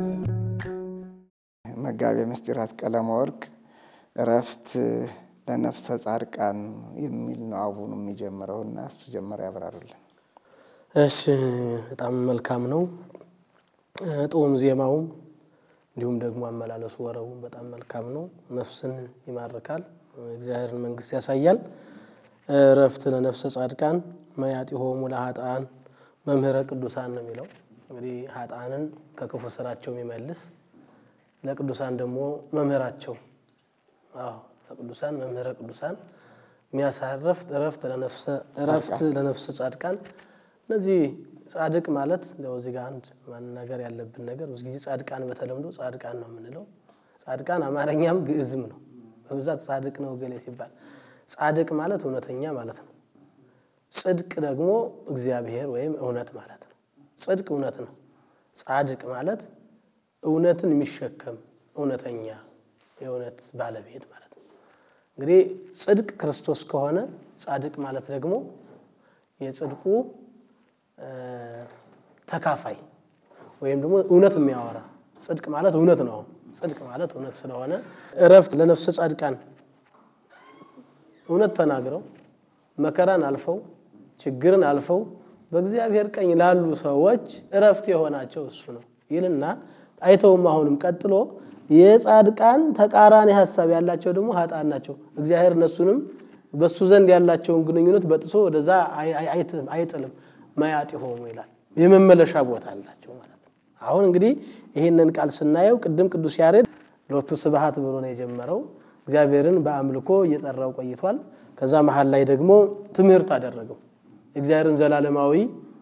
መጋቤ ምስጢራት ቀለመ ወርቅ እረፍት ለነፍሰ ጻድቃን የሚል ነው አቡኑ የሚጀምረውና እሱ ጀመረ ያብራሩልን። እሺ በጣም መልካም ነው። ጦም ዜማውም እንዲሁም ደግሞ አመላለሱ ወረቡም በጣም መልካም ነው። ነፍስን ይማርካል፣ እግዚአብሔርን መንግስት ያሳያል። እረፍት ለነፍሰ ጻድቃን መያጢሆሙ ለኃጥአን መምህረ ቅዱሳን ነው የሚለው። እንግዲህ ኃጥአንን ከክፉ ስራቸው የሚመልስ ለቅዱሳን ደግሞ መምህራቸው አዎ ለቅዱሳን መምህረ ቅዱሳን የሚያሳርፍ እረፍት ለነፍሰ እረፍት ለነፍሰ ጻድቃን እነዚህ ጻድቅ ማለት እንደው እዚህ ጋር አንድ ማናገር ያለብን ነገር ብዙ ጊዜ ጻድቃን በተለምዶ ጻድቃን ነው የምንለው። ጻድቃን አማርኛም ግዕዝም ነው። በብዛት ጻድቅ ነው ገሌ ሲባል ጻድቅ ማለት እውነተኛ ማለት ነው። ጽድቅ ደግሞ እግዚአብሔር ወይም እውነት ማለት ነው። ጽድቅ እውነት ነው። ጻድቅ ማለት እውነትን የሚሸከም እውነተኛ የእውነት ባለቤት ማለት ነው። እንግዲህ ጽድቅ ክርስቶስ ከሆነ ጻድቅ ማለት ደግሞ የጽድቁ ተካፋይ ወይም ደግሞ እውነት የሚያወራ ጽድቅ ማለት እውነት ነው። ጽድቅ ማለት እውነት ስለሆነ እረፍት ለነፍሰ ጻድቃን እውነት ተናግረው መከራን አልፈው ችግርን አልፈው በእግዚአብሔር ቀኝ ላሉ ሰዎች እረፍት የሆናቸው እሱ ነው ይልና አይተውም። አሁንም ቀጥሎ የጻድቃን ተቃራኒ ሀሳብ ያላቸው ደግሞ ሀጣን ናቸው። እግዚአብሔር እነሱንም በእሱ ዘንድ ያላቸውን ግንኙነት በጥሶ ወደዛ አይጥልም። መያጥ ሆሙ ይላል። የመመለሻ ቦታ አላቸው ማለት ነው። አሁን እንግዲህ ይህንን ቃል ስናየው ቅድም ቅዱስ ያሬድ ሎቱ ስብሐት ብሎ ነው የጀመረው። እግዚአብሔርን በአምልኮ እየጠራው ቆይቷል። ከዛ መሀል ላይ ደግሞ ትምህርት አደረገው። የእግዚአብሔርን ዘላለማዊ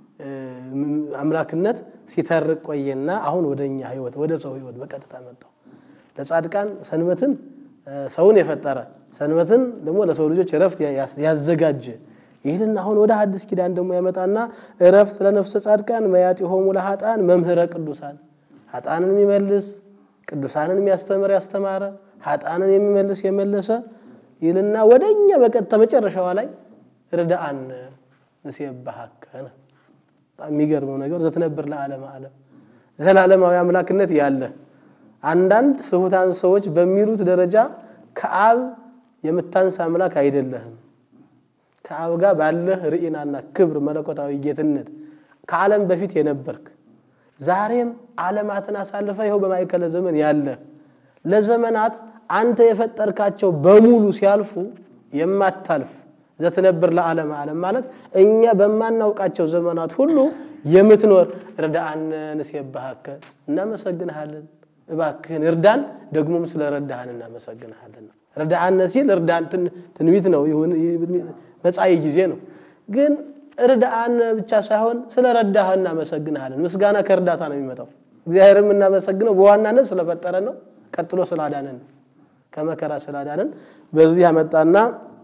አምላክነት ሲተርቅ ቆየና አሁን ወደ እኛ ህይወት ወደ ሰው ህይወት በቀጥታ መጣው። ለጻድቃን ሰንበትን ሰውን የፈጠረ ሰንበትን ደግሞ ለሰው ልጆች እረፍት ያዘጋጀ ይህንን አሁን ወደ ሐዲስ ኪዳን ደግሞ ያመጣና እረፍት ለነፍሰ ጻድቃን መያጢሆሙ ለኃጥአን መምህረ ቅዱሳን ኃጥአንን የሚመልስ ቅዱሳንን የሚያስተምር ያስተማረ ኃጥአንን የሚመልስ የመለሰ ይልና ወደ እኛ በቀጥታ መጨረሻዋ ላይ ርዳአን ንሴብሐከ ነው። በጣም የሚገርመው ነገር ዘትነብር ለዓለመ ዓለም ዘላለማዊ አምላክነት ያለ አንዳንድ ስሁታን ሰዎች በሚሉት ደረጃ ከአብ የምታንስ አምላክ አይደለህም። ከአብ ጋር ባለህ ርኢናና ክብር መለኮታዊ ጌትነት ከዓለም በፊት የነበርክ ዛሬም ዓለማትን አሳልፈ ይኸው በማይከለ ዘመን ያለ ለዘመናት አንተ የፈጠርካቸው በሙሉ ሲያልፉ የማታልፍ ዘትነብር ለዓለም ዓለም ማለት እኛ በማናውቃቸው ዘመናት ሁሉ የምትኖር ርዳአነ ንሴብሐከ እናመሰግንሃለን፣ እባክህን እርዳን፣ ደግሞም ስለ ረዳህን እናመሰግንሃለን። ርዳአነ ሲል እርዳን ትንቢት ነው፣ መጻኢ ጊዜ ነው። ግን እርዳአነ ብቻ ሳይሆን ስለ ረዳህ እናመሰግንሃለን። ምስጋና ከእርዳታ ነው የሚመጣው። እግዚአብሔር የምናመሰግነው በዋናነት ስለፈጠረን ነው። ቀጥሎ ስላዳነን ከመከራ ስላዳነን በዚህ ያመጣና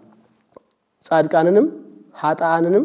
ጻድቃንንም ኃጥአንንም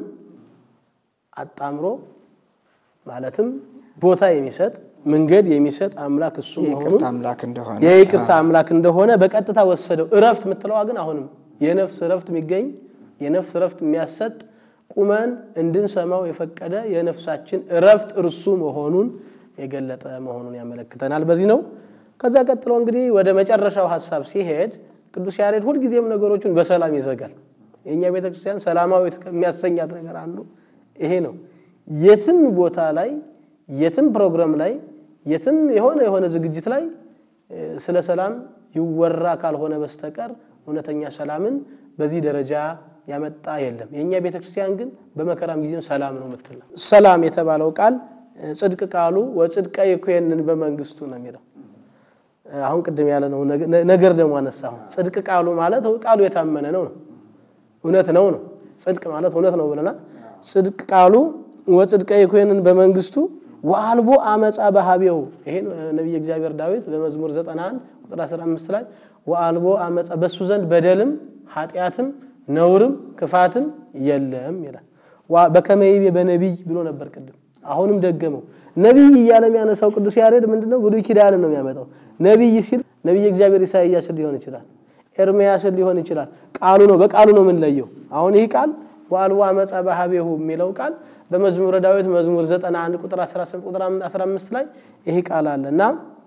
አጣምሮ ማለትም ቦታ የሚሰጥ መንገድ የሚሰጥ አምላክ እሱ መሆኑን የይቅርታ አምላክ እንደሆነ የይቅርታ አምላክ እንደሆነ በቀጥታ ወሰደው። እረፍት የምትለዋ ግን አሁንም የነፍስ እረፍት የሚገኝ የነፍስ እረፍት የሚያሰጥ ቁመን እንድንሰማው የፈቀደ የነፍሳችን እረፍት እርሱ መሆኑን የገለጠ መሆኑን ያመለክተናል። በዚህ ነው። ከዛ ቀጥሎ እንግዲህ ወደ መጨረሻው ሀሳብ ሲሄድ ቅዱስ ያሬድ ሁልጊዜም ነገሮቹን በሰላም ይዘጋል። የእኛ ቤተክርስቲያን ሰላማዊት ከሚያሰኛት ነገር አንዱ ይሄ ነው። የትም ቦታ ላይ የትም ፕሮግራም ላይ የትም የሆነ የሆነ ዝግጅት ላይ ስለ ሰላም ይወራ ካልሆነ በስተቀር እውነተኛ ሰላምን በዚህ ደረጃ ያመጣ የለም። የእኛ ቤተክርስቲያን ግን በመከራም ጊዜም ሰላም ነው የምትል ነው። ሰላም የተባለው ቃል ጽድቅ ቃሉ ወጽድቀ ይኩነን በመንግስቱ ነው የሚለው አሁን ቅድም ያለ ነው ነገር ደግሞ አነሳሁ። ጽድቅ ቃሉ ማለት ቃሉ የታመነ ነው ነው እውነት ነው ነው። ጽድቅ ማለት እውነት ነው ብለናል። ጽድቅ ቃሉ ወጽድቀ ይኩነን በመንግስቱ ወአልቦ አመፃ በሀቤው ይሄ ነቢየ እግዚአብሔር ዳዊት በመዝሙር 91 ቁጥር 15 ላይ ወአልቦ አመፃ በሱ ዘንድ በደልም ኃጢአትም ነውርም ክፋትም የለም ይላል። በከመይቤ በነቢይ ብሎ ነበር ቅድም አሁንም ደገመው። ነቢይ እያለ የሚያነሳው ቅዱስ ያሬድ ምንድነው? ብሉይ ኪዳንን ነው የሚያመጣው። ነቢይ ሲል ነቢይ እግዚአብሔር ኢሳይያስን ሊሆን ይችላል፣ ኤርምያስን ሊሆን ይችላል። ቃሉ ነው፣ በቃሉ ነው የምንለየው። አሁን ይህ ቃል ወአልቦ አመፃ በሀቤሁ የሚለው ቃል በመዝሙረ ዳዊት መዝሙር 91 ቁጥር 18 ቁጥር 15 ላይ ይህ ቃል አለ እና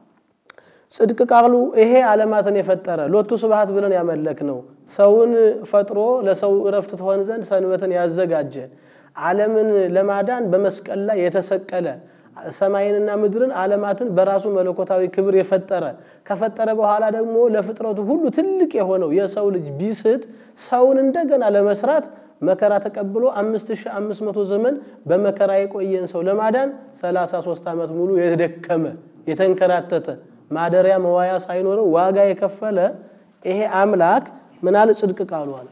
ጽድቅ ቃሉ ይሄ ዓለማትን የፈጠረ ሎቱ ስብሐት ብለን ያመለክ ነው። ሰውን ፈጥሮ ለሰው እረፍት ትሆን ዘንድ ሰንበትን ያዘጋጀ ዓለምን ለማዳን በመስቀል ላይ የተሰቀለ ሰማይንና ምድርን ዓለማትን በራሱ መለኮታዊ ክብር የፈጠረ ከፈጠረ በኋላ ደግሞ ለፍጥረቱ ሁሉ ትልቅ የሆነው የሰው ልጅ ቢስት ሰውን እንደገና ለመስራት መከራ ተቀብሎ 5500 ዘመን በመከራ የቆየን ሰው ለማዳን 33 ዓመት ሙሉ የደከመ የተንከራተተ ማደሪያ መዋያ ሳይኖረው ዋጋ የከፈለ ይሄ አምላክ ምን አለ? ጽድቅ ቃሉ አለ።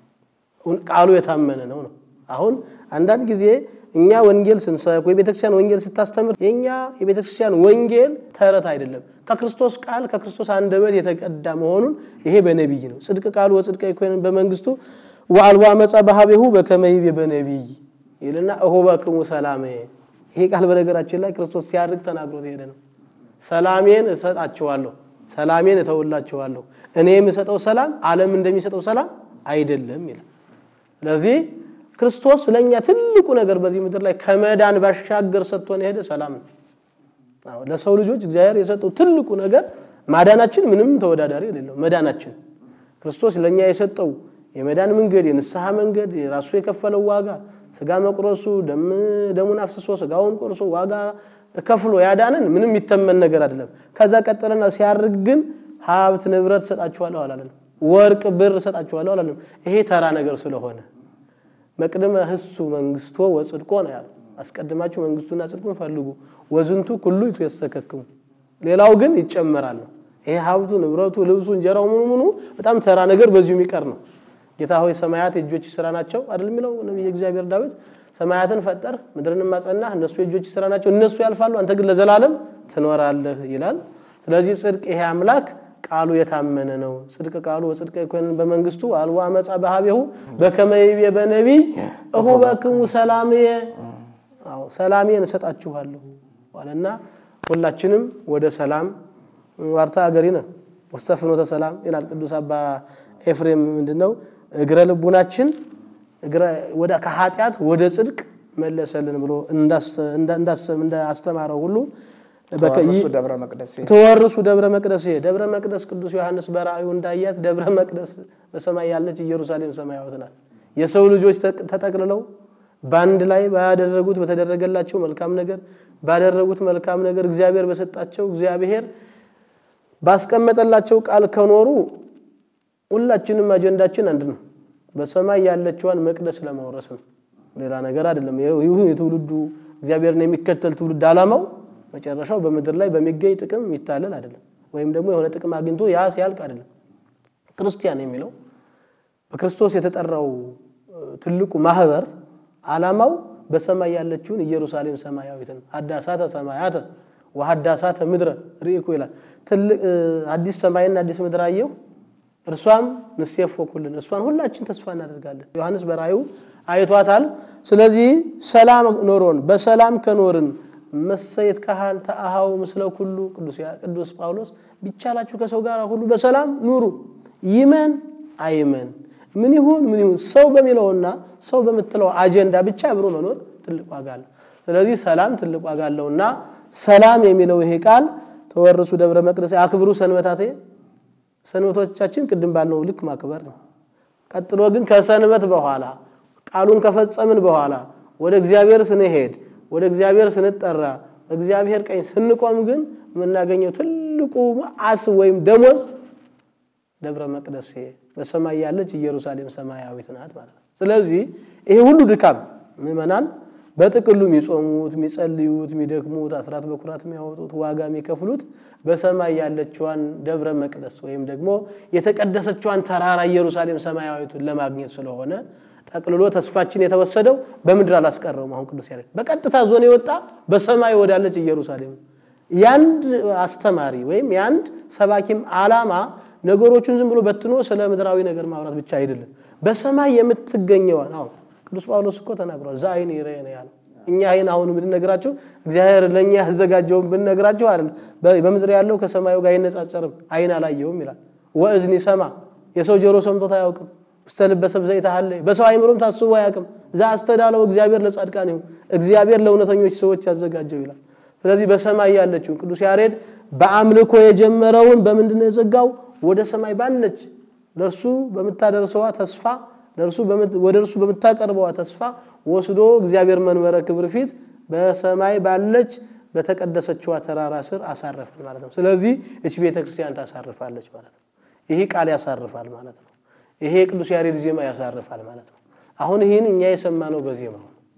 ቃሉ የታመነ ነው ነው። አሁን አንዳንድ ጊዜ እኛ ወንጌል ስንሰብክ ወይ ቤተክርስቲያን ወንጌል ስታስተምር የእኛ የቤተክርስቲያን ወንጌል ተረት አይደለም፣ ከክርስቶስ ቃል ከክርስቶስ አንደበት የተቀዳ መሆኑን ይሄ በነቢይ ነው። ጽድቅ ቃሉ ወጽድቀ ይኮን በመንግስቱ ወአልቦ አመፃ በሀቤሁ በከመ ይቤ በነቢይ ይልና እሁበክሙ ሰላሜ። ይሄ ቃል በነገራችን ላይ ክርስቶስ ሲያርግ ተናግሮት የሄደ ነው። ሰላሜን እሰጣችኋለሁ፣ ሰላሜን እተውላችኋለሁ። እኔ የምሰጠው ሰላም ዓለም እንደሚሰጠው ሰላም አይደለም ይላል። ስለዚህ ክርስቶስ ለእኛ ትልቁ ነገር በዚህ ምድር ላይ ከመዳን ባሻገር ሰጥቶን የሄደ ሰላም ነው። አዎ ለሰው ልጆች እግዚአብሔር የሰጠው ትልቁ ነገር ማዳናችን ምንም ተወዳዳሪ የሌለው መዳናችን ክርስቶስ ለእኛ የሰጠው የመዳን መንገድ የንስሐ መንገድ የራሱ የከፈለው ዋጋ ስጋ መቁረሱ ደሙን አፍስሶ ስጋውን ቆርሶ ዋጋ ከፍሎ ያዳንን ምንም የሚተመን ነገር አይደለም። ከዛ ቀጠለና ሲያርግ ግን ሀብት ንብረት እሰጣችኋለሁ አላለም። ወርቅ ብር እሰጣችኋለሁ አላለም። ይሄ ተራ ነገር ስለሆነ መቅድመ ህሱ መንግስቶ ወጽድቆ ነው ያለው። አስቀድማችሁ መንግስቱና ጽድቁን ፈልጉ ወዝንቱ ኩሉ ይትወሰከክሙ ሌላው ግን ይጨመራል ነው። ይሄ ሀብቱ፣ ንብረቱ፣ ልብሱ፣ እንጀራው ምኑ ምኑ በጣም ተራ ነገር በዚሁ የሚቀር ነው። ጌታ ሆይ ሰማያት የእጆች ስራ ናቸው አይደል የሚለው ነቢየ እግዚአብሔር ዳዊት። ሰማያትን ፈጠር ምድርን ማጸናህ፣ እነሱ የእጆች ስራ ናቸው፣ እነሱ ያልፋሉ፣ አንተ ግን ለዘላለም ትኖራለህ ይላል። ስለዚህ ጽድቅ ይሄ አምላክ ቃሉ የታመነ ነው። ጽድቅ ቃሉ ወጽድቀ ይኮንን በመንግስቱ አልቦ አመፃ በሀቤሁ በከመ ይቤ በነቢይ እሁበክሙ ሰላምየ አዎ ሰላሜን እሰጣችኋለሁ አለና ሁላችንም ወደ ሰላም ዋርታ አገሪነ ውስተ ፍኖተ ሰላም ይላል ቅዱስ አባ ኤፍሬም። ምንድነው እግረ ልቡናችን ወደ ከኃጢአት ወደ ጽድቅ መለሰልን ብሎ እንዳስተማረው ሁሉ ተዋረሱ ደብረ መቅደስ ተወርሱ ደብረ መቅደስ ደብረ መቅደስ ቅዱስ ዮሐንስ በራእዩ እንዳያት ደብረ መቅደስ በሰማይ ያለች ኢየሩሳሌም ሰማያዊት ናት። የሰው ልጆች ተጠቅልለው በአንድ ላይ ባደረጉት በተደረገላቸው መልካም ነገር ባደረጉት መልካም ነገር እግዚአብሔር በሰጣቸው እግዚአብሔር ባስቀመጠላቸው ቃል ከኖሩ ሁላችንም አጀንዳችን አንድ ነው። በሰማይ ያለችዋን መቅደስ ለመውረስ ነው። ሌላ ነገር አይደለም። ይሁን የትውልዱ እግዚአብሔርን የሚከተል ትውልድ ዓላማው መጨረሻው በምድር ላይ በሚገኝ ጥቅም የሚታለል አይደለም። ወይም ደግሞ የሆነ ጥቅም አግኝቶ ያ ሲያልቅ አይደለም። ክርስቲያን የሚለው በክርስቶስ የተጠራው ትልቁ ማህበር ዓላማው በሰማይ ያለችውን ኢየሩሳሌም ሰማያዊትን ሀዳሳተ ሰማያተ ወሀዳሳተ ምድረ ርኢኩ ይላል። ትልቅ አዲስ ሰማይና አዲስ ምድር አየሁ እርሷም ንሴፎ ኩልን እሷን ሁላችን ተስፋ እናደርጋለን። ዮሐንስ በራእዩ አይቷታል። ስለዚህ ሰላም ኖሮን በሰላም ከኖርን መሰየት ካህል ተአሃው ምስለ ኩሉ ቅዱስ ጳውሎስ ቢቻላችሁ ከሰው ጋር ሁሉ በሰላም ኑሩ። ይመን አይመን ምን ይሁን ምን ይሁን ሰው በሚለውና ሰው በምትለው አጀንዳ ብቻ አብሮ መኖር ትልቅ ዋጋ አለው። ስለዚህ ሰላም ትልቅ ዋጋ አለውና ሰላም የሚለው ይሄ ቃል ተወርሱ ደብረ መቅደስ አክብሩ ሰንበታቴ ሰንበቶቻችን ቅድም ባልነው ልክ ማክበር ነው። ቀጥሎ ግን ከሰንበት በኋላ ቃሉን ከፈጸምን በኋላ ወደ እግዚአብሔር ስንሄድ ወደ እግዚአብሔር ስንጠራ በእግዚአብሔር ቀኝ ስንቆም ግን የምናገኘው ትልቁ አስ ወይም ደሞዝ ደብረ መቅደስ በሰማይ ያለች ኢየሩሳሌም ሰማያዊት ናት ማለት ነው። ስለዚህ ይሄ ሁሉ ድካም ምዕመናን በጥቅሉ የሚጾሙት፣ የሚጸልዩት፣ የሚደክሙት፣ አስራት በኩራት የሚያወጡት፣ ዋጋ የሚከፍሉት በሰማይ ያለችዋን ደብረ መቅደስ ወይም ደግሞ የተቀደሰችዋን ተራራ ኢየሩሳሌም ሰማያዊቱን ለማግኘት ስለሆነ ጠቅልሎ ተስፋችን የተወሰደው በምድር አላስቀረውም። አሁን ቅዱስ ያሬድ በቀጥታ ዞን የወጣ በሰማይ ወዳለች ኢየሩሳሌም የአንድ አስተማሪ ወይም የአንድ ሰባኪም ዓላማ ነገሮቹን ዝም ብሎ በትኖ ስለ ምድራዊ ነገር ማውራት ብቻ አይደለም። በሰማይ የምትገኘዋን አሁን ቅዱስ ጳውሎስ እኮ ተናግሯል። ዛ አይን ይረ ነው ያለው። እኛ አይን አሁን ብንነግራቸው እግዚአብሔር ለእኛ ያዘጋጀውን ብንነግራቸው አይደለም። በምድር ያለው ከሰማዩ ጋር አይነጻጸርም። አይን አላየውም ይላል። ወእዝኒ ሰማ የሰው ጆሮ ሰምቶት አያውቅም። ውስተ ልበ ሰብእ ዘይተሃለ በሰው አይምሮም ታስቦ አያውቅም። ዛ አስተዳለው እግዚአብሔር ለጻድቃን ይሁን እግዚአብሔር ለእውነተኞች ሰዎች ያዘጋጀው ይላል። ስለዚህ በሰማይ ያለችውን ቅዱስ ያሬድ በአምልኮ የጀመረውን በምንድን ነው የዘጋው? ወደ ሰማይ ባለች ለእርሱ በምታደርሰዋ ተስፋ ለእርሱ ወደ እርሱ በምታቀርበዋ ተስፋ ወስዶ እግዚአብሔር መንበረ ክብር ፊት በሰማይ ባለች በተቀደሰችዋ ተራራ ስር አሳረፈን ማለት ነው። ስለዚህ እች ቤተ ክርስቲያን ታሳርፋለች ማለት ነው። ይህ ቃል ያሳርፋል ማለት ነው። ይሄ ቅዱስ ያሬድ ዜማ ያሳርፋል ማለት ነው። አሁን ይህን እኛ የሰማነው በዜማው ነው።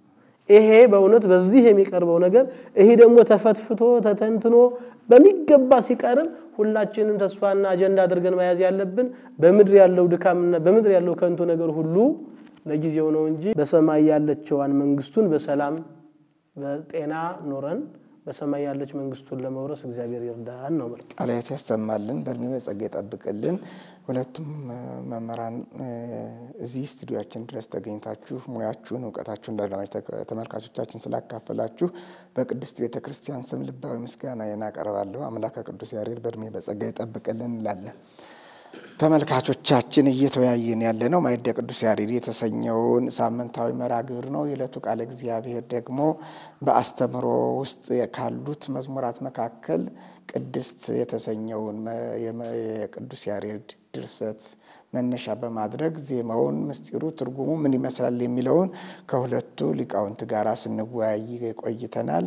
ይሄ በእውነት በዚህ የሚቀርበው ነገር ይሄ ደግሞ ተፈትፍቶ ተተንትኖ በሚገባ ሲቀርብ ሁላችንም ተስፋና አጀንዳ አድርገን መያዝ ያለብን በምድር ያለው ድካምና በምድር ያለው ከንቱ ነገር ሁሉ ለጊዜው ነው እንጂ በሰማይ ያለችዋን መንግስቱን በሰላም በጤና ኖረን በሰማይ ያለች መንግስቱን ለመውረስ እግዚአብሔር ይርዳን ነው ማለት። ቃለ ሕይወት ያሰማልን፣ በእድሜ በጸጋ ይጠብቅልን። ሁለቱም መምህራን እዚህ ስቱዲዮችን ድረስ ተገኝታችሁ ሙያችሁን እውቀታችሁን ለአድማጭ ተመልካቾቻችን ስላካፈላችሁ በቅድስት ቤተ ክርስቲያን ስም ልባዊ ምስጋና እናቀርባለሁ። አምላከ ቅዱስ ያሬድ በእድሜ በጸጋ ይጠብቅልን እንላለን። ተመልካቾቻችን እየተወያየን ያለ ነው ማዕደ ቅዱስ ያሬድ የተሰኘውን ሳምንታዊ መርሃ ግብር ነው። የዕለቱ ቃለ እግዚአብሔር ደግሞ በአስተምህሮ ውስጥ ካሉት መዝሙራት መካከል ቅድስት የተሰኘውን የቅዱስ ያሬድ ድርሰት መነሻ በማድረግ ዜማውን፣ ምስጢሩ፣ ትርጉሙ ምን ይመስላል የሚለውን ከሁለቱ ሊቃውንት ጋር ስንወያይ ቆይተናል።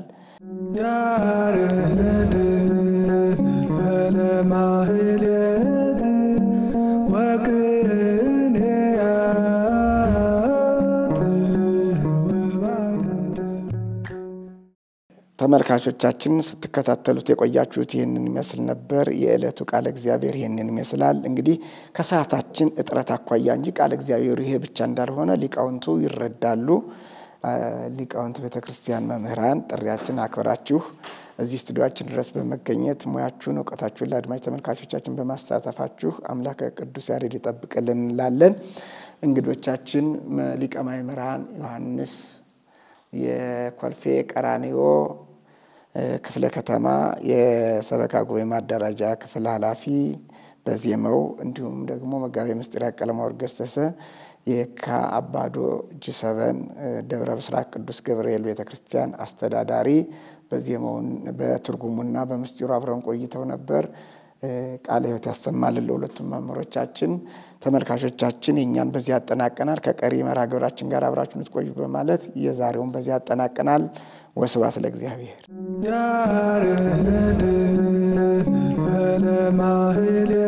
ያሬድ ለማህሌት ወቅኔያት ወባደድ ተመልካቾቻችን ስትከታተሉት የቆያችሁት ይህንን ይመስል ነበር። የዕለቱ ቃለ እግዚአብሔር ይህንን ይመስላል። እንግዲህ ከሰዓታችን እጥረት አኳያ እንጂ ቃለ እግዚአብሔሩ ይሄ ብቻ እንዳልሆነ ሊቃውንቱ ይረዳሉ። ሊቃውንት ቤተ ክርስቲያን መምህራን ጥሪያችን አክብራችሁ እዚህ ስቱዲዮችን ድረስ በመገኘት ሙያችሁን እውቀታችሁን ለአድማጭ ተመልካቾቻችን በማሳተፋችሁ አምላከ ቅዱስ ያሬድ ይጠብቅልን እንላለን። እንግዶቻችን ሊቀ ማእምራን ዮሐንስ የኮልፌ ቀራኒዮ ክፍለ ከተማ የሰበካ ጉባኤ ማደራጃ ክፍል ኃላፊ በዜማው እንዲሁም ደግሞ መጋቤ ምስጢር ቀለማወርቅ ገሰሰ የካ አባዶ ጅሰበን ደብረ ብስራት ቅዱስ ገብርኤል ቤተ ክርስቲያን አስተዳዳሪ በዜማውን በትርጉሙና በምስጢሩ አብረን ቆይተው ነበር። ቃለ ሕይወት ያሰማልን ለሁለቱም መምህሮቻችን። ተመልካቾቻችን የእኛን በዚህ ያጠናቀናል። ከቀሪ መርሃ ግብራችን ጋር አብራችሁ እንድትቆዩ በማለት የዛሬውን በዚህ ያጠናቀናል። ወስብሐት ለእግዚአብሔር። ያሬድ ለማህሌት